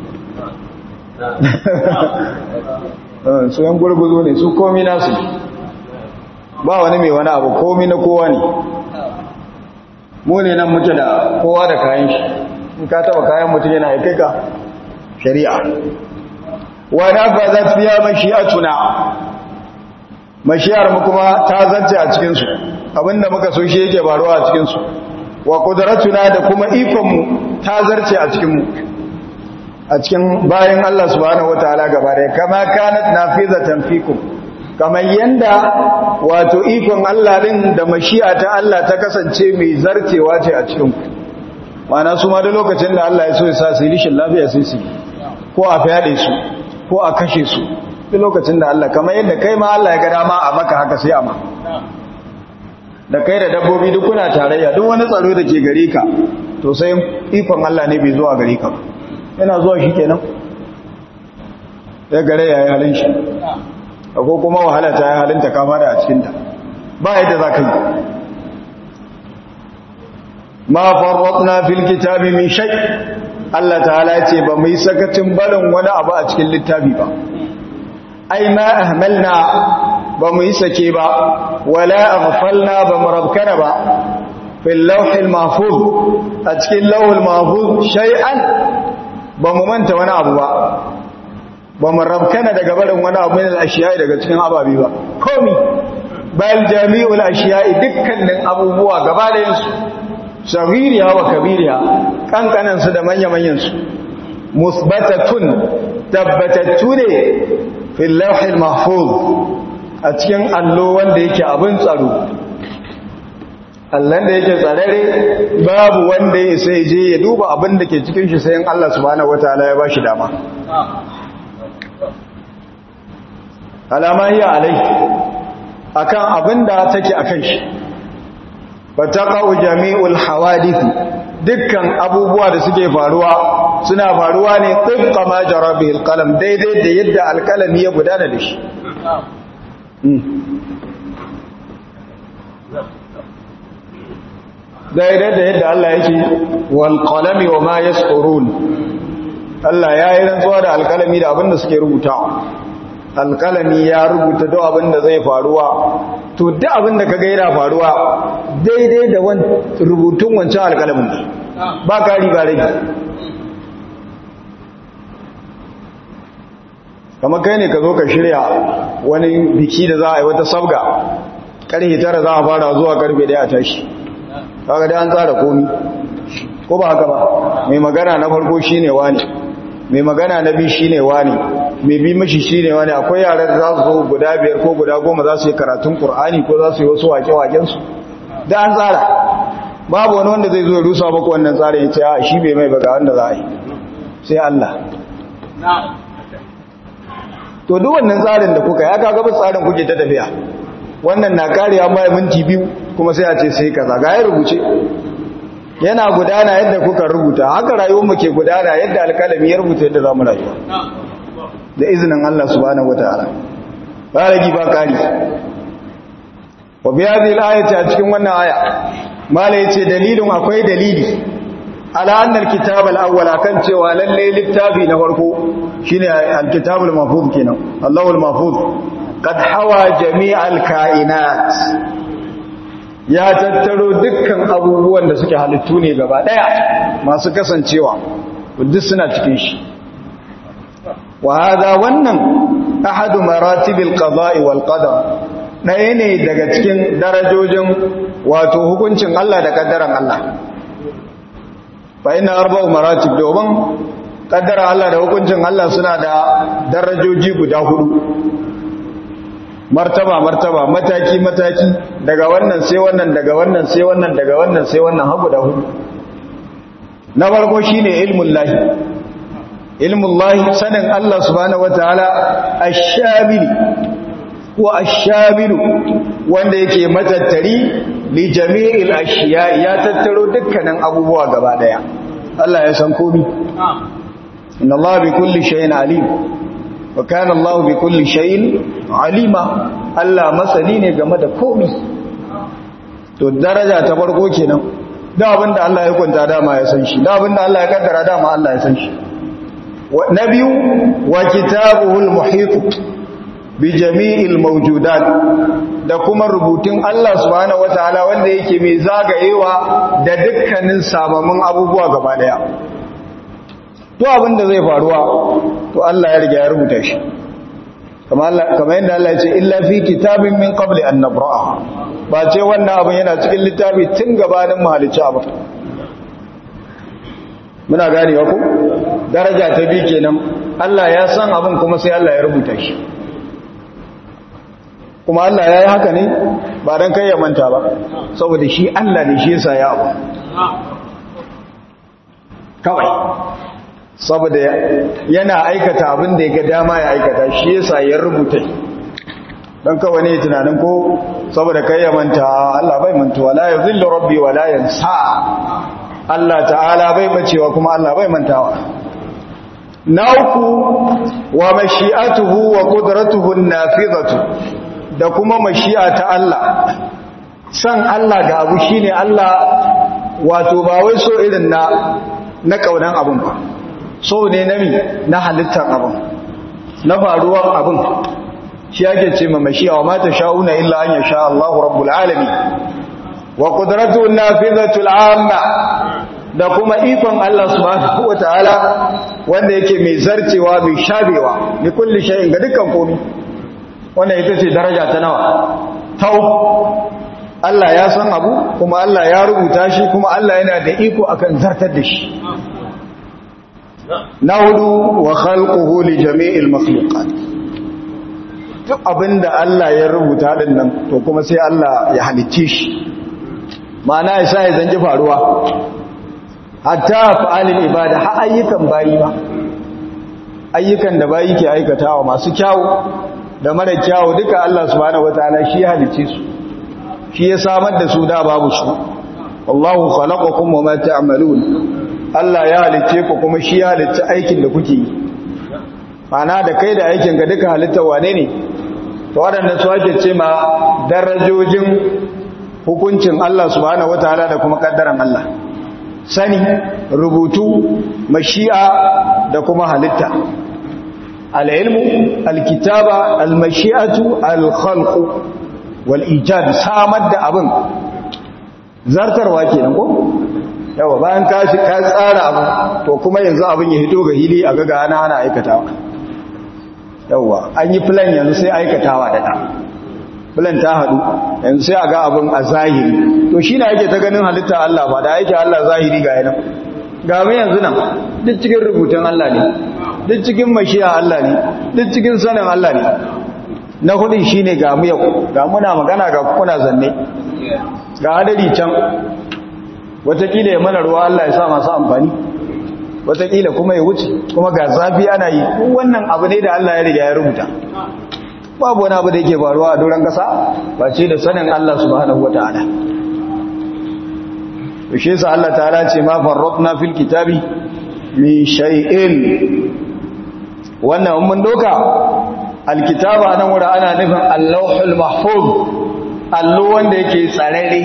su yan gurguzu ne su komi nasu ba wani mai wani abu komi na kowa ne mu ne nan muke da kowa da kayan shi in ka taba kayan mutum yana ya kai ka shari'a wa nafazat fiya mashi'atuna mashiyar mu kuma ta zance a cikin su abinda muka so shi yake baruwa a cikin su wa qudratuna da kuma ikon mu ta zarce a cikin mu a cikin bayan Allah subhanahu wataala gaba da kama kanat nafizatan fikum kamar yanda wato ikon Allah din da mashi'a ta Allah ta kasance mai zartewa ce a cikin ku mana su ma da lokacin da Allah ya so ya sa su yi rishin lafiya sai su ko a fyaɗe su ko a kashe su duk lokacin da Allah kamar yadda kai ma Allah ya ga dama a maka haka sai a ma da kai da dabbobi duk kuna tarayya duk wani tsaro da ke gare ka to sai ikon Allah ne bai zuwa gare ka yana zuwa shi kenan ya gare ya yi halin shi ko kuma wahala ta yi halin ta kama da a cikinta ba yadda za ka yi ma farratna fil kitabi min shay Allah ta'ala ce ba mu yi sakacin barin wani abu a cikin littafi ba ai ma ahmalna ba mu yi sake ba wala aghfalna ba mu rabkana ba fil lawhil mahfuz a cikin lawhil mahfuz shay'an ba mu manta wani abu ba ba mu rabkana daga barin wani abu min al-ashiya'i daga cikin ababi ba komi bal jami'ul ashiya'i dukkanin abubuwa gaba da yansu sagiriya wa kabiriya kankanansu da manya-manyansu musbatatun tabbatattu ne fil lawhil mahfuz a cikin allo wanda yake abin tsaro allon da yake tsarare babu wanda ya sai je ya duba abin da ke cikin shi sayan Allah subhanahu wataala ya bashi dama alama hiya alai akan abin da take akan shi fataqa'u jami'ul hawadith dukkan abubuwa da suke faruwa suna faruwa ne tibqa ma jara bihi alqalam daidai da yadda alqalami ya gudana da shi daidai da yadda Allah yake wal qalami wa ma yasqurun Allah ya yi rantsuwa da alqalami da abin da suke rubutawa alkalami ya rubuta duk abin da zai faruwa to duk abin da kaga yana faruwa daidai da rubutun wancan alkalamin ne ba kari ba rage kamar kai ne ka zo ka shirya wani biki da za a yi wata sabga karfe tara za a fara zuwa karfe daya a tashi kaga da an tsara komi ko ba haka ba mai magana na farko shine wani mai magana na biyu shine wani mai bi mashi shine wani akwai yaran da za su zo guda biyar ko guda goma za su yi karatun qur'ani ko za su yi wasu wake-waken su da an tsara babu wani wanda zai zo ya rusa maka wannan tsarin ya ce a shi bai mai baga wanda za a yi sai Allah to duk wannan tsarin da kuka ya kaga ba tsarin kuke ta tafiya wannan na kariya mai minti biyu kuma sai a ce sai kaza ga ya rubuce yana gudana yadda kuka rubuta haka rayuwar mu ke gudana yadda alkalami ya rubuta yadda zamu rayuwa da izinin Allah subhanahu wataala ba ragi ba kari wa bi hadhihi al-ayati a cikin wannan aya mala yace dalilin akwai dalili ala anna al-kitab al-awwal kan cewa lalle littafi na farko shine al-kitab al-mahfuz kenan Allahu al-mahfuz qad hawa jami' al-kainat ya tattaro dukkan abubuwan da suke halittu ne gaba daya masu kasancewa duk suna cikin shi wa hada wannan ahadu maratibil qada'i wal qadar ɗaya ne daga cikin darajojin wato hukuncin Allah da kaddaran Allah fa ina arba'u maratib domin kaddara Allah da hukuncin Allah suna da darajoji guda hudu martaba martaba mataki mataki daga wannan sai wannan daga wannan sai wannan daga wannan sai wannan har guda hudu na farko shine ilmul lahi ilmul lahi sanin Allah subhanahu wataala ash-shamili wa ash-shamilu wanda yake matattari li jami'il ashiya ya tattaro dukkanin abubuwa gaba daya Allah ya san komai inna Allah bi kulli shay'in alim wa kana Allah bi kulli shay'in alima Allah masani ne game da komai to daraja ta farko kenan da abinda Allah ya kunta dama ya san shi da abinda Allah ya kaddara dama Allah ya san shi na biyu wa kitabuhul muhit bi jami'il mawjudat da kuma rubutun Allah subhanahu wataala wanda yake mai zagayewa da dukkanin sabamin abubuwa gaba daya to abinda zai faruwa to Allah ya riga ya rubuta shi kamar yadda Allah ya ce illa fi kitabin min qabli an nabra'a ba ce wannan abin yana cikin littafi tun gabanin mahalicci abu muna ganewa ku daraja ta bi kenan Allah ya san abin kuma sai Allah ya rubuta shi kuma Allah ya yi haka ne ba don kai ya manta ba saboda shi Allah ne shi yasa ya abu kawai saboda yana aikata abin da ya ga dama ya aikata shi yasa ya rubuta don kawai ne tunanin ko saboda kai ya manta Allah bai manta wala ya zillu rabbi wala yansa Allah ta'ala bai bacewa kuma Allah bai mantawa na uku wa mashi'atuhu wa qudratuhu an-nafidatu da kuma mashi'a ta Allah san Allah ga abu shine Allah wato ba wai so irin na na kaunan abun ba so ne na mi na halittar abun na faruwar abun shi yake ce ma mashi'a wa mata sha'una illa an yasha Allahu rabbul alamin wa qudratuhu an-nafidatu al-amma da kuma ikon Allah subhanahu wataala wanda yake mai zarcewa mai shabewa ni kulli shay'in ga dukkan komai wannan ita ce daraja ta nawa tau Allah ya san abu kuma Allah ya rubuta shi kuma Allah yana da iko akan zartar da shi na hudu wa khalquhu li jami'il makhluqat duk abinda Allah ya rubuta din nan to kuma sai Allah ya halicce shi ma'ana ya sa ya zanji faruwa hatta fa'alil ibada har ayyukan bayi ba ayyukan da bayi ke aikatawa masu kyawu da mara kyawu duka Allah subhanahu wataala shi ya halice su shi ya samar da su da babu su wallahu khalaqakum wama ta'malun Allah ya halice ku kuma shi ya halice aikin da kuke yi ana da kai da aikin ga duka halitta wane ne to waɗannan su ake ce ma darajojin hukuncin Allah subhanahu wataala da kuma kaddaran Allah sani rubutu mashi'a da kuma halitta al-ilmu al-kitaba al-mashi'atu al-khalqu wal ijad samar da abin zartarwa kenan ko yawa bayan ka ka tsara abu to kuma yanzu abin ya hito ga hili a ga ana ana aikatawa yawa an yi plan yanzu sai aikatawa da ta plan ta hadu yanzu sai a ga abin a zahiri to shi na yake ta ganin halitta Allah ba da yake Allah zahiri ga yana ga mu yanzu nan duk cikin rubutun Allah ne duk cikin mashiya Allah ne duk cikin sanin Allah ne na hudun shine ga mu yau ga muna magana ga kuna zanne ga hadari can watakila ya mana ruwa Allah ya sa masu amfani watakila kuma ya wuce kuma ga zafi ana yi wannan abu ne da Allah ya riga ya rubuta babu wani abu da yake faruwa a doron kasa ba ce da sanin Allah subhanahu wataala to shi yasa Allah ta'ala ce ma farratna fil kitabi min shay'in wannan mun doka alkitaba nan wura ana nufin allahul mahfuz allo wanda yake tsararre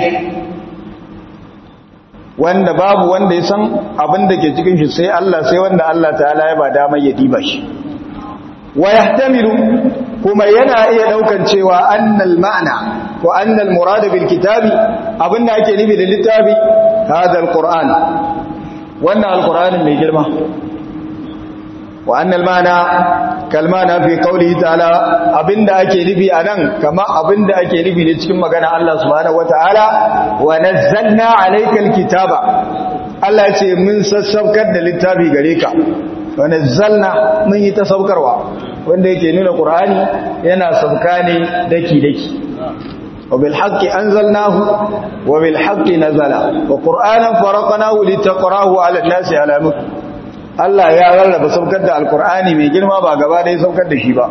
wanda babu wanda ya san abin da ke cikin shi sai Allah sai wanda Allah ta'ala ya ba damar ya diba shi wa yahtamilu kuma yana iya daukan cewa annal ma'ana wa annal murad bil kitabi abinda ake nufi da littafi hada alquran wannan alqur'anin mai girma wa annal ma'ana kalmana fi qawlihi ta'ala abinda ake nufi anan kama abinda ake nufi ne cikin magana Allah subhanahu wataala wa nazzalna alaykal kitaba Allah ya ce mun sassaukar da littafi gare ka wa nazzalna mun yi ta saukarwa wanda yake nuna qur'ani yana sauka ne daki daki wa bil haqqi anzalnahu wa bil haqqi nazala wa qur'anan faraqnahu litaqrahu 'ala an-nasi 'ala mukth Allah ya rarraba saukar da alkur'ani mai girma ba gaba da ya saukar da shi ba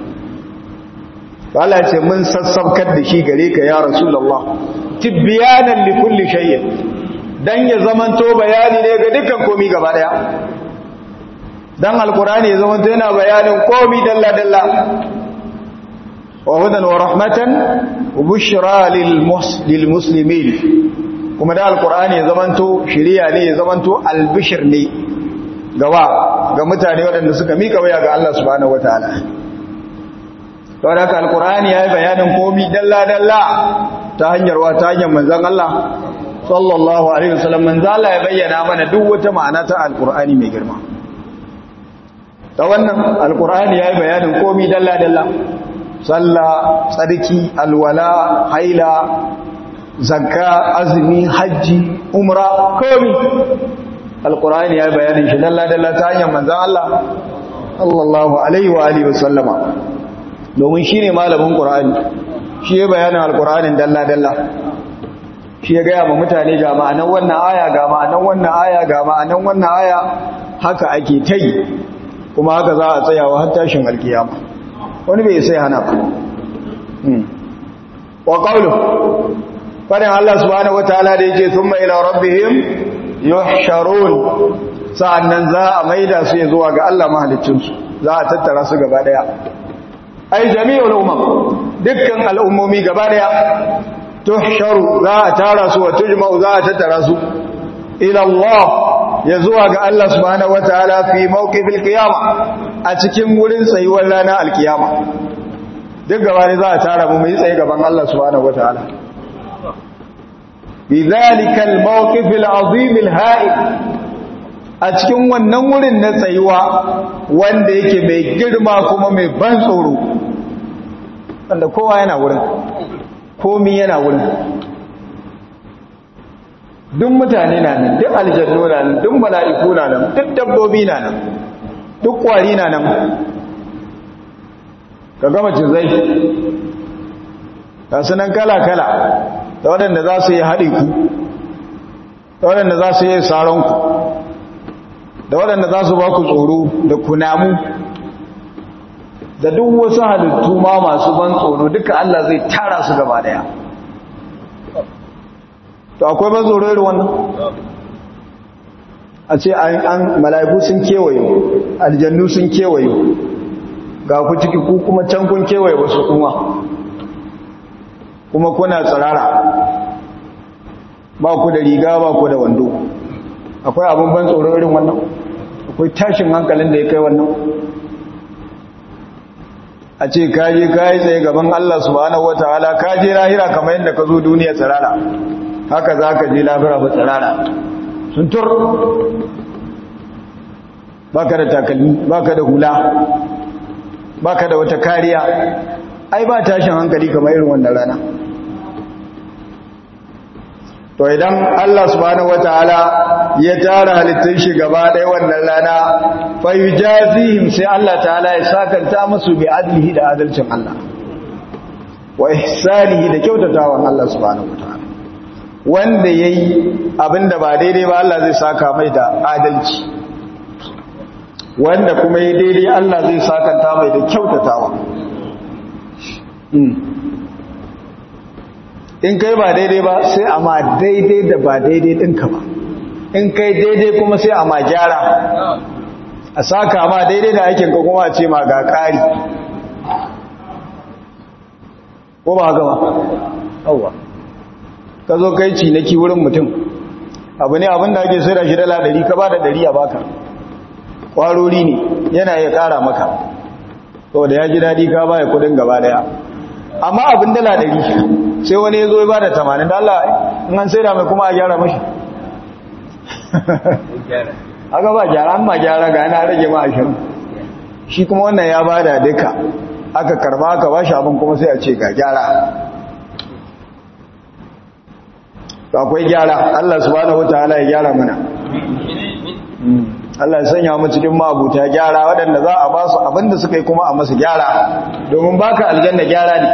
Allah ce mun sassaukar da shi gare ka ya rasulullah tibyanan li kulli shay'in dan ya zamanto bayani ne ga dukkan komi gaba daya dan alkur'ani ya zamanto yana bayanin komi dalla dalla wa hudan wa rahmatan wa bushra lil muslimin kuma da alkur'ani ya zamanto shiriya ne ya zamanto albishir ne gawa ga mutane waɗanda suka mika waya ga Allah subhanahu wataala don haka alkur'ani ya yi bayanin komi dalla-dalla ta hanyar wa ta hanyar manzan Allah sallallahu alaihi wasallam manzan Allah ya bayyana mana duk wata ma'ana ta alkur'ani mai girma ta wannan alkur'ani ya yi bayanin komi dalla-dalla sallah tsarki alwala haila zakka azumi hajji umra komi alkur'ani ya bayanin shi dalla-dalla ta hanyar manzan Allah sallallahu alaihi wa alihi wasallama domin shi ne malamin ƙur'ani shi ya bayanin alkur'anin dalla-dalla shi ya gaya ma mutane ga ma'anan wannan aya ga ma'anan wannan aya ga ma'anan wannan aya haka ake ta yi kuma haka za a tsayawa har tashin alkiyama wani bai sai hana ba wa qawlu fadin Allah subhanahu wataala da yake thumma ila rabbihim yuhsharun sa'annan za a maida su zuwa ga Allah mahaliccinsu za a tattara su gaba daya ai jami'ul umam dukkan al'ummomi gaba daya tuhsharu za a tara su wa tujma'u za a tattara su ila Allah ya zuwa ga Allah subhanahu wataala fi mawqifil qiyama a cikin wurin tsayuwar ranar alkiyama duk gaba ne za a tara mu mu yi tsaye gaban Allah subhanahu wataala بذلك الموقف العظيم الهائل a cikin wannan wurin na tsayuwa wanda yake mai girma kuma mai ban tsoro wanda kowa yana wurin komi yana wurin duk mutane na nan duk aljannu na nan duk mala'iku na nan duk dabbobi na nan duk kwari na nan ka gama cizai ga sunan kala-kala da waɗanda za su yi haɗe ku da waɗanda za su yi saronku da waɗanda za su ba ku tsoro da kunamu da duk wasu halittu ma masu ban tsoro duka Allah zai tara su gaba daya to akwai ban tsoro irin wannan a ce an mala'iku sun kewaye aljannu sun kewaye ga ku ciki ku kuma can kun kewaye wasu kuma kuma kuna tsirara ba ku da riga ba ku da wando akwai abin ban tsoro irin wannan akwai tashin hankalin da ya kai wannan a ce kaje kayi tsaye gaban Allah subhanahu wataala kaje lahira kamar yadda ka zo duniya tsirara haka za ka je lahira ba tsirara sun tur baka da takalmi baka da hula baka da wata kariya ai ba tashin hankali kamar irin wannan rana to idan Allah subhanahu wataala ya tara halittun shi gaba ɗaya wannan rana fa yujazihim sai Allah ta'ala ya sakanta musu bi adlihi da adalcin Allah wa ihsanihi da kyautatawan Allah subhanahu wataala wanda yayi abinda ba daidai ba Allah zai saka mai da adalci wanda kuma yayi daidai Allah zai sakanta mai da kyautatawa in kai ba daidai ba sai a ma daidai da ba daidai ɗinka ba in kai daidai kuma sai a ma gyara a saka ma daidai da aikinka kuma a ce ma ga ƙari ko ba haka ba yauwa ka zo kai cinaki wurin mutum abu ne abinda ake sai da shi dala ɗari ka ba da ɗari a baka ƙwarori ne yana iya ƙara maka da ya ji daɗi ka baya kudin gaba daya amma abin dala ɗari sai wani ya zo ya ba da tamanin da Allah in an sai da mai kuma a gyara mashi haka ba gyara an ma gyara ga yana rage ma ashirin shi kuma wannan ya ba da duka aka karba aka ba shi abin kuma sai a ce ga gyara akwai gyara Allah subhanahu wataala ya gyara mana Allah ya sanya mu cikin mabuta gyara waɗanda za a ba su abinda suka yi kuma a masu gyara domin baka aljanna gyara ne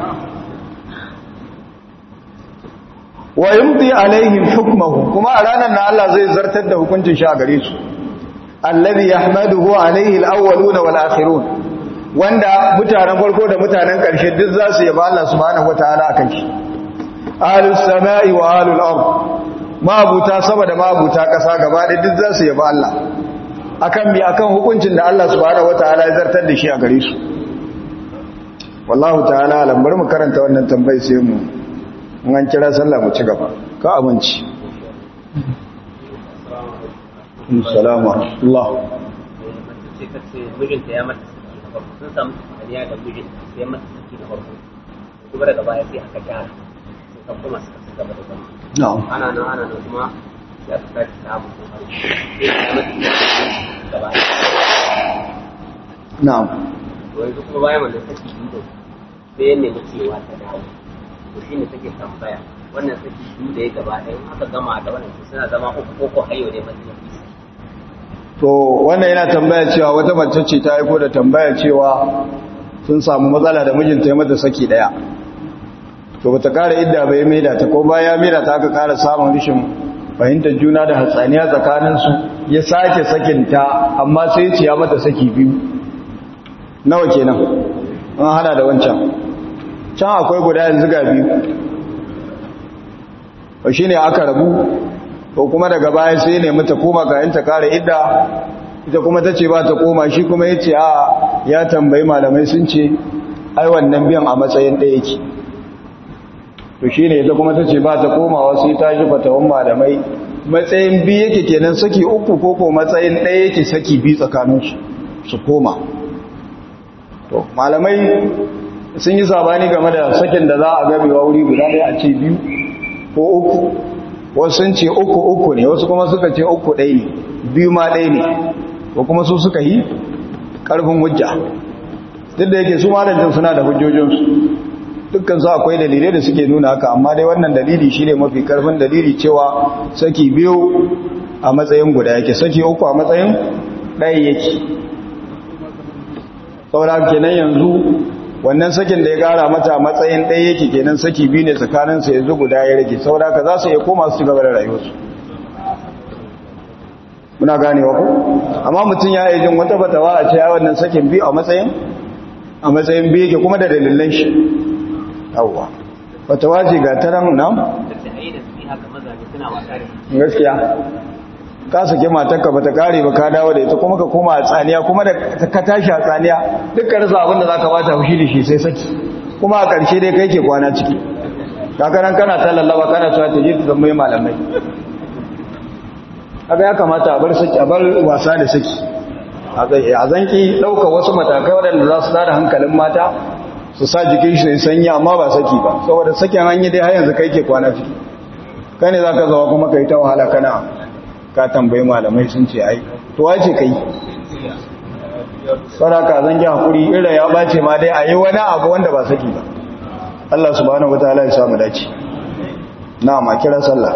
wa yumdi alaihim hukmuhu kuma a ranar na Allah zai zartar da hukuncin shi a gare su alladhi yahmaduhu alaihi alawwalun wal akhirun wanda mutanen farko da mutanen ƙarshe duk za su yaba Allah subhanahu wataala akan shi ahlus samai wa ahlul ard mabuta sama da mabuta ƙasa gaba ɗaya duk za su yaba Allah akan mi akan hukuncin da Allah subhanahu wataala ya zartar da shi a gare su wallahu ta'ala alam bari mu karanta wannan tambayi sai mu in an kira sallah mu ci gaba ka aminci assalamu Allah sai ka ce mijinta ya mata saki na farko sun samu kariya da mijinta sai mata saki na farko kuma daga baya sai aka gyara sai ka kuma suka ci gaba da zama na'am ana nan ana nan kuma ya ta tashi samu kokari sai ya mata saki gaba na'am to yanzu kuma bayan wannan saki biyu sai ya nemi cewa ta dawo to shine take tambaya wannan saki biyu da ya gaba ɗaya in aka gama da wannan suna zama uku ko ko hayo ne mutum to wannan yana tambaya cewa wata mace ce ta aiko da tambaya cewa sun samu matsala da mijinta ya mata saki daya to bata kara idda bai maida ta ko baya maida ta aka kara samun rishin fahimtar juna da hatsaniya tsakanin su ya sake sakinta amma sai ya ce ya mata saki biyu nawa kenan an hada da wancan can akwai guda yanzu ga biyu ba shine aka rabu ko kuma daga baya sai ne mata koma ga yanta kare idda ita kuma tace ba ta koma shi kuma yace a ya tambayi malamai sun ce ai wannan biyan a matsayin ɗaya yake to shine ita kuma tace ba ta komawa sai ta ji fatawan malamai matsayin bi yake kenan saki uku ko ko matsayin ɗaya yake saki bi tsakanin su su koma to malamai sun yi sabani game da sakin da za a gabewa wuri guda ɗaya a ce biyu ko uku wasu sun ce uku uku ne wasu kuma suka ce uku ɗaya ne biyu ma ɗaya ne ko kuma su suka yi ƙarfin hujja duk da yake su malancin suna da hujjojinsu dukkan su akwai dalilai da suke nuna haka amma dai wannan dalili shi ne mafi ƙarfin dalili cewa saki biyu a matsayin guda yake saki uku a matsayin ɗaya yake saura kenan yanzu wannan sakin da ya gara mata matsayin ɗaya yake kenan saki biyu ne tsakaninsa yanzu guda ya rage saboda ka za su iya koma su gaba da rayuwarsu muna gane wa ku amma mutum ya yi jin wata fatawa a ce ya wannan sakin biyu a matsayin a matsayin biyu yake kuma da dalilan shi yawwa fatawa ce ga taran nan gaskiya ka sake matarka bata kare ba ka dawo da ita kuma ka koma a tsaniya kuma da ka tashi a tsaniya dukkan rasa abin da zaka bata fushi da shi sai saki kuma a ƙarshe dai kai ke kwana ciki kakanan kana ta lallaba kana cewa ta je ta zama malamai haka ya kamata a bar saki a bar wasa da saki a zanki ɗauka wasu matakai waɗanda za su tada hankalin mata su sa jikin shi ne sanyi amma ba saki ba saboda sakin hanyar dai har yanzu kai ke kwana ciki kai ne za ka zawa kuma kai ta wahala kana ka tambayi malamai sun ce ai to wace kai saraka zan ji hakuri ira ya bace ma dai a yi wani abu wanda ba saki ba Allah subhanahu wataala ya samu dace na ma kira sallah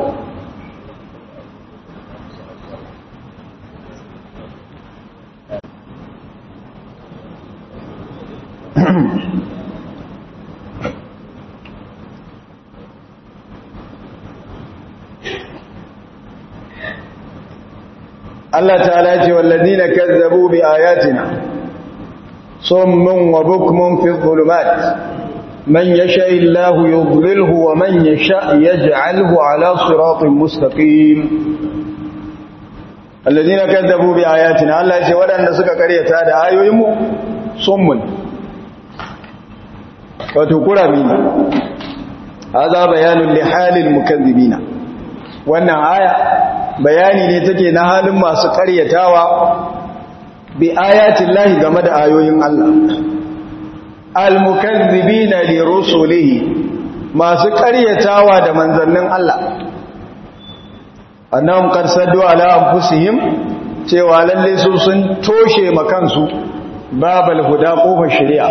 Allah ta'ala ce wallazina kazzabu bi ayatina summun wa bukmun fi dhulumat man yasha illahu yudlilhu wa man yasha yaj'alhu ala siratin mustaqim alladhina kazzabu bi ayatina Allah ya ce wadanda suka karyata da ayoyin mu summun wato kurami ne hada bayanun li halil mukazzibina wannan aya bayani ne take na halin masu karyatawa bi ayatin lahi game da ayoyin Allah al-mukazzibina li rusulihi masu karyatawa da manzannin Allah annahum qad saddu ala anfusihim cewa lalle su sun toshe makansu babal huda kofar shari'a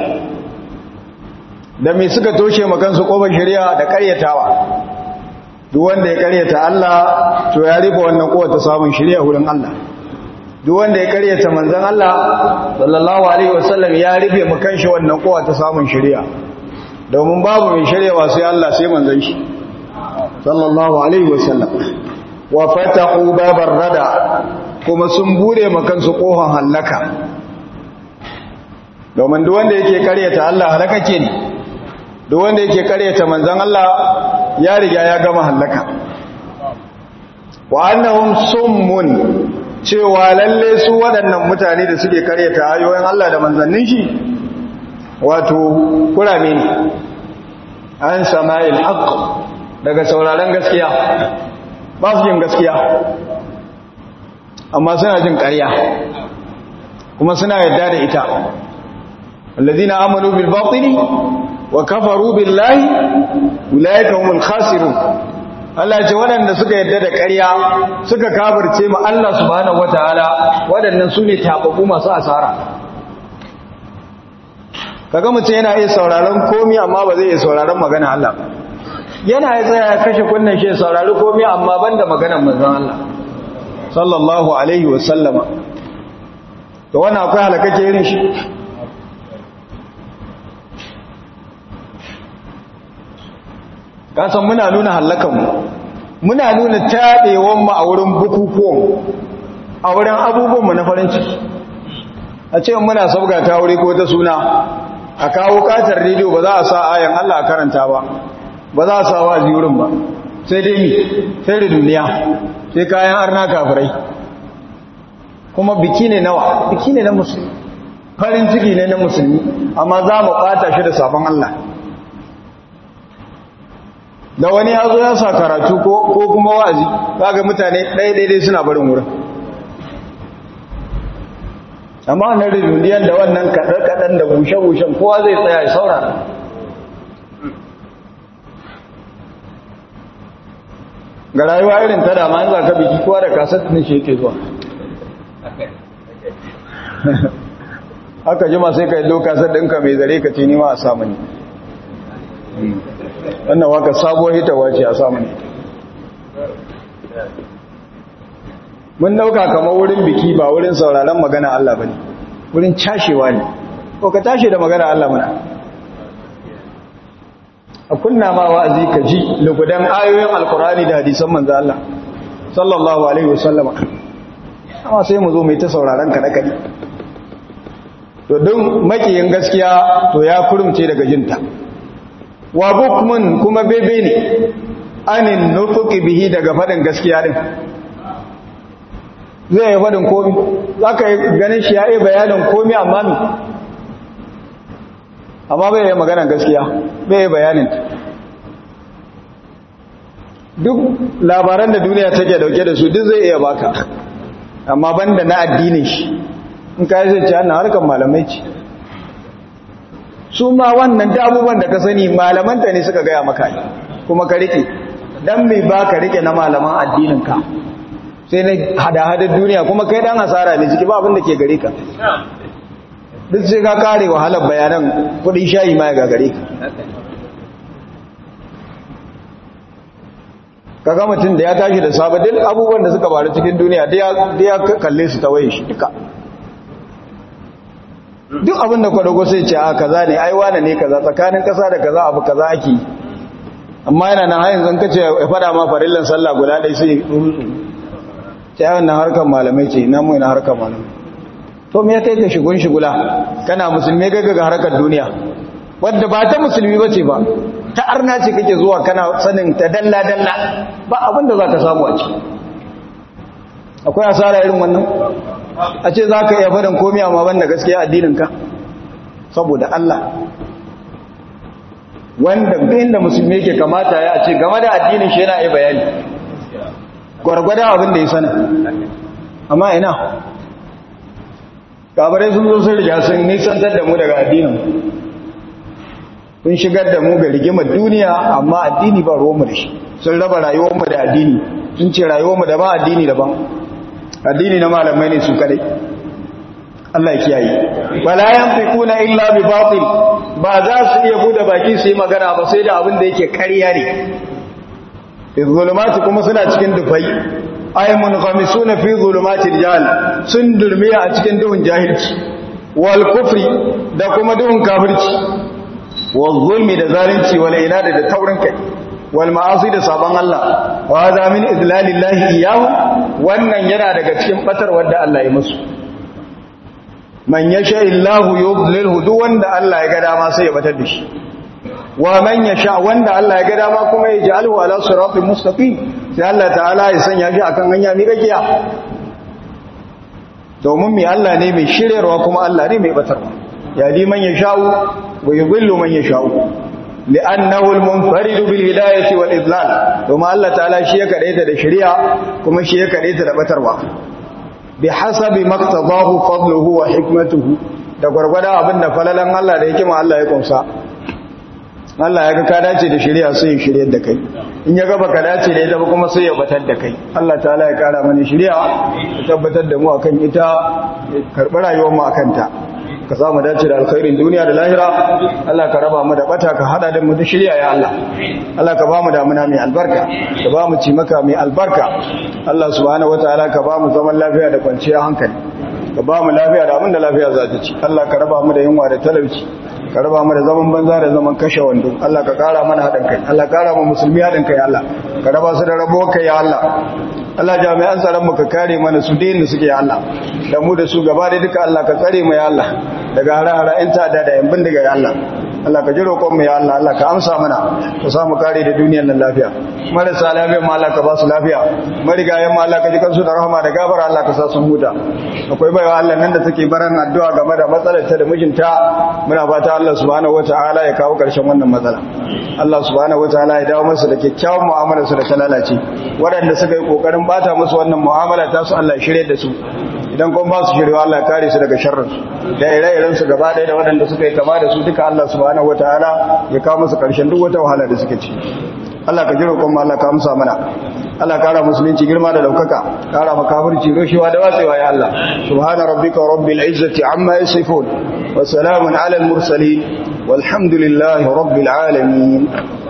da me suka toshe makansu kofar shari'a da karyatawa duk wanda ya karyata Allah to ya rufe wannan kowace samun shirya wurin Allah duk wanda ya karyata manzon Allah sallallahu alaihi wasallam ya rufe mu kanshi wannan kowace samun shirya domin babu mai shiryawa sai Allah sai manzon shi sallallahu alaihi wasallam wa fatahu babar rada kuma sun bude mu kansu kofan halaka domin duk wanda yake karyata Allah halakake ne duk wanda yake karyata manzon Allah ya riga ya gama hallaka wa annahum summun cewa lalle su waɗannan mutane da suke karyata ayoyin Allah da manzannin shi wato kurame ne an sama'il haqq daga sauraron gaskiya ba su jin gaskiya amma suna jin ƙarya kuma suna yarda da ita alladhina amanu bil batili wa kafaru billahi ulaika humul khasirun Allah ce waɗanda suka yadda da ƙarya suka kafirce mu Allah subhanahu wataala waɗannan su ne tababu masu asara kaga mutum yana iya sauraron komi amma ba zai iya sauraron magana Allah yana ya tsaya ya kashe kunnen shi saurari komi amma banda maganar manzon Allah sallallahu alaihi wa sallama to wannan akwai halakake irin shi kasan muna nuna hallakanmu muna nuna taɗewanmu a wurin bukukuwan a wurin abubuwanmu na farin ciki a ce muna sabga ta wuri ko ta suna a kawo katar rediyo ba za a sa ayan Allah a karanta ba ba za a sa wa wurin ba sai dai mi sai da duniya sai kayan arna kafirai kuma biki ne nawa biki ne na musulmi farin ciki ne na musulmi amma za mu ɓata shi da sabon Allah da wani ya zo ya sa karatu ko kuma wa'azi ga mutane ɗaya-ɗaya suna barin wurin amma wannan rijundiyar da wannan kaɗar-kaɗar da bushe-bushen kowa zai tsaya ya saurara ga rayuwa irin ta dama yanzu ka biki kowa da kasar ne shi yake zuwa haka jima sai ka yi lokasar ɗinka mai zare ka ce nima a samu ne wannan waka sabuwar hitawa ce a samu ne mun dauka kamar wurin biki ba wurin sauraron magana Allah bane wurin cashewa ne ko ka tashi da magana Allah muna a kunna ma wa'azi ka ji lugudan ayoyin alkurani da hadisan manzo Allah sallallahu alaihi wasallama amma sai mu zo mai ta sauraron kada kadi to don makiyin gaskiya to ya kurumce daga jinta wa bukmun kuma bebe ne anin nutuki bihi daga fadin gaskiya din zai yi fadin komi za ka yi ganin shi ya yi bayanin komi amma mi amma bai yi maganan gaskiya bai yi bayanin duk labaran da duniya take dauke da su duk zai iya baka amma banda na addinin shi in ka yi zai ce ana harkar malamai ce su ma wannan da abubuwan da ka sani malamanta ne suka gaya maka yi kuma ka rike don mai ba ka rike na malaman addininka sai na hada-hadar duniya kuma kai dan asara ne ciki ba abin da ke gare ka duk sai ka kare wahalar bayanan kudin shayi ma ya gagare ka kaga mutum da ya tashi da safe duk abubuwan da suka faru cikin duniya da ya kalle su ta waye shi duka duk abin da kwadago sai ce a kaza ne ai wane ne kaza tsakanin kasa da kaza abu kaza ake amma yana nan hayin zan kace ya fada ma farillan sallah guda ɗaya sai ce ai wannan harkar malamai ce ina mu ina harkar malamai to me kai ka shigun shigula kana musulmi ga ga harkar duniya wadda ba ta musulmi bace ba ta arna ce kake zuwa kana sanin ta dalla dalla ba abin da zaka samu a ciki akwai asara irin wannan a ce za ka iya faɗin komi amma ban da gaskiya addininka saboda Allah wanda inda musulmi yake kamata ya ce game da addinin shi yana yi bayani gwargwada abin da ya sana amma ina kabarai sun zo sun riga sun nisantar da mu daga addinin sun shigar da mu ga rigimar duniya amma addini ba ruwanmu da shi sun raba rayuwarmu da addini sun ce rayuwarmu daban addini daban addini na malamai ne su kadai Allah ya kiyaye wala yanfiquna illa bi batil ba za su iya bude baki su yi magana ba sai da abin da yake ƙarya ne izulumati kuma suna cikin dufai ay munghamisuna fi zulumatil jahl sun durmiya a cikin duhun jahilci wal kufri da kuma duhun kafirci wal zulmi da zalunci wal inada da taurin kai wal ma'asi da saban Allah wa hadha min idlalillahi iyyahu wannan yana daga cikin batar wanda Allah ya musu man yasha illahu yudlilhu duk wanda Allah ya ga dama sai ya batar da shi wa man yasha wanda Allah ya ga dama kuma ya ja'alhu ala siratin mustaqim sai Allah ta'ala ya sanya shi akan hanya mai gaskiya domin mai Allah ne mai shiryarwa kuma Allah ne mai batarwa ya di man yasha'u wa yudhillu man yasha'u li'annahu al-munfaridu bil hidayati wal idlal domin Allah ta'ala shi ya kadaita da shari'a kuma shi ya kadaita da batarwa bi hasabi maqtadahu fadluhu wa hikmatuhu da gwargwada abinda falalan Allah da hikima Allah ya kunsa Allah ya ga ka dace da shari'a sai ya shiryar da kai in ya ga baka dace da ita ba kuma sai ya batar da kai Allah ta'ala ya kara mana shari'a ya tabbatar da mu akan ita karɓi rayuwar mu akan ta ka samu dace da alkhairin duniya da lahira Allah ka raba mu da bata ka hada da mu da shirya ya Allah Allah ka ba mu damuna mai albarka ka ba mu cimaka mai albarka Allah subhanahu wataala ka ba mu zaman lafiya da kwanciyar hankali ka ba mu lafiya da abin da lafiya za ta ci Allah ka raba mu da yunwa da talauci ka raba mu da zaman banza da zaman kashe wando Allah ka kara mana haɗin kai Allah ka kara mu musulmi haɗin kai Allah ka raba su da rabo kai ya Allah Allah jami'an tsaron mu ka kare mana su da inda suke ya Allah da mu da su gaba da duka Allah ka tsare mu ya Allah daga hara-hara in ta da yan bindiga ya Allah Allah ka ji roƙon mu ya Allah Allah ka amsa mana ka samu kare da duniyar nan lafiya marasa lafiya ma Allah ka ba su lafiya marigayen ma Allah ka ji kansu da rahama da gafara Allah ka sa sun huta akwai baiwa Allah nan da take baran addu'a game da matsalar ta da mijinta muna fata Allah subhanahu wataala ya kawo ƙarshen wannan matsala Allah subhanahu wataala ya dawo masa da kyakkyawan mu'amalar su da ta lalace waɗanda suka yi kokarin bata musu wannan mu'amala ta su Allah ya shirye da su idan kuma ba su shirya Allah ya kare su daga sharrin su da ire-iren su gaba ɗaya da waɗanda suka yi kama da su duka Allah subhanahu wataala ya kawo musu ƙarshen duk wata wahala da suke ci Allah ka jiro kuma Allah ka amsa mana Allah kara musulunci girma da daukaka kara makafirci roshewa da watsewa ya Allah subhana rabbika rabbil izzati amma yasifun wa salamun ala al mursalin walhamdulillahi rabbil alamin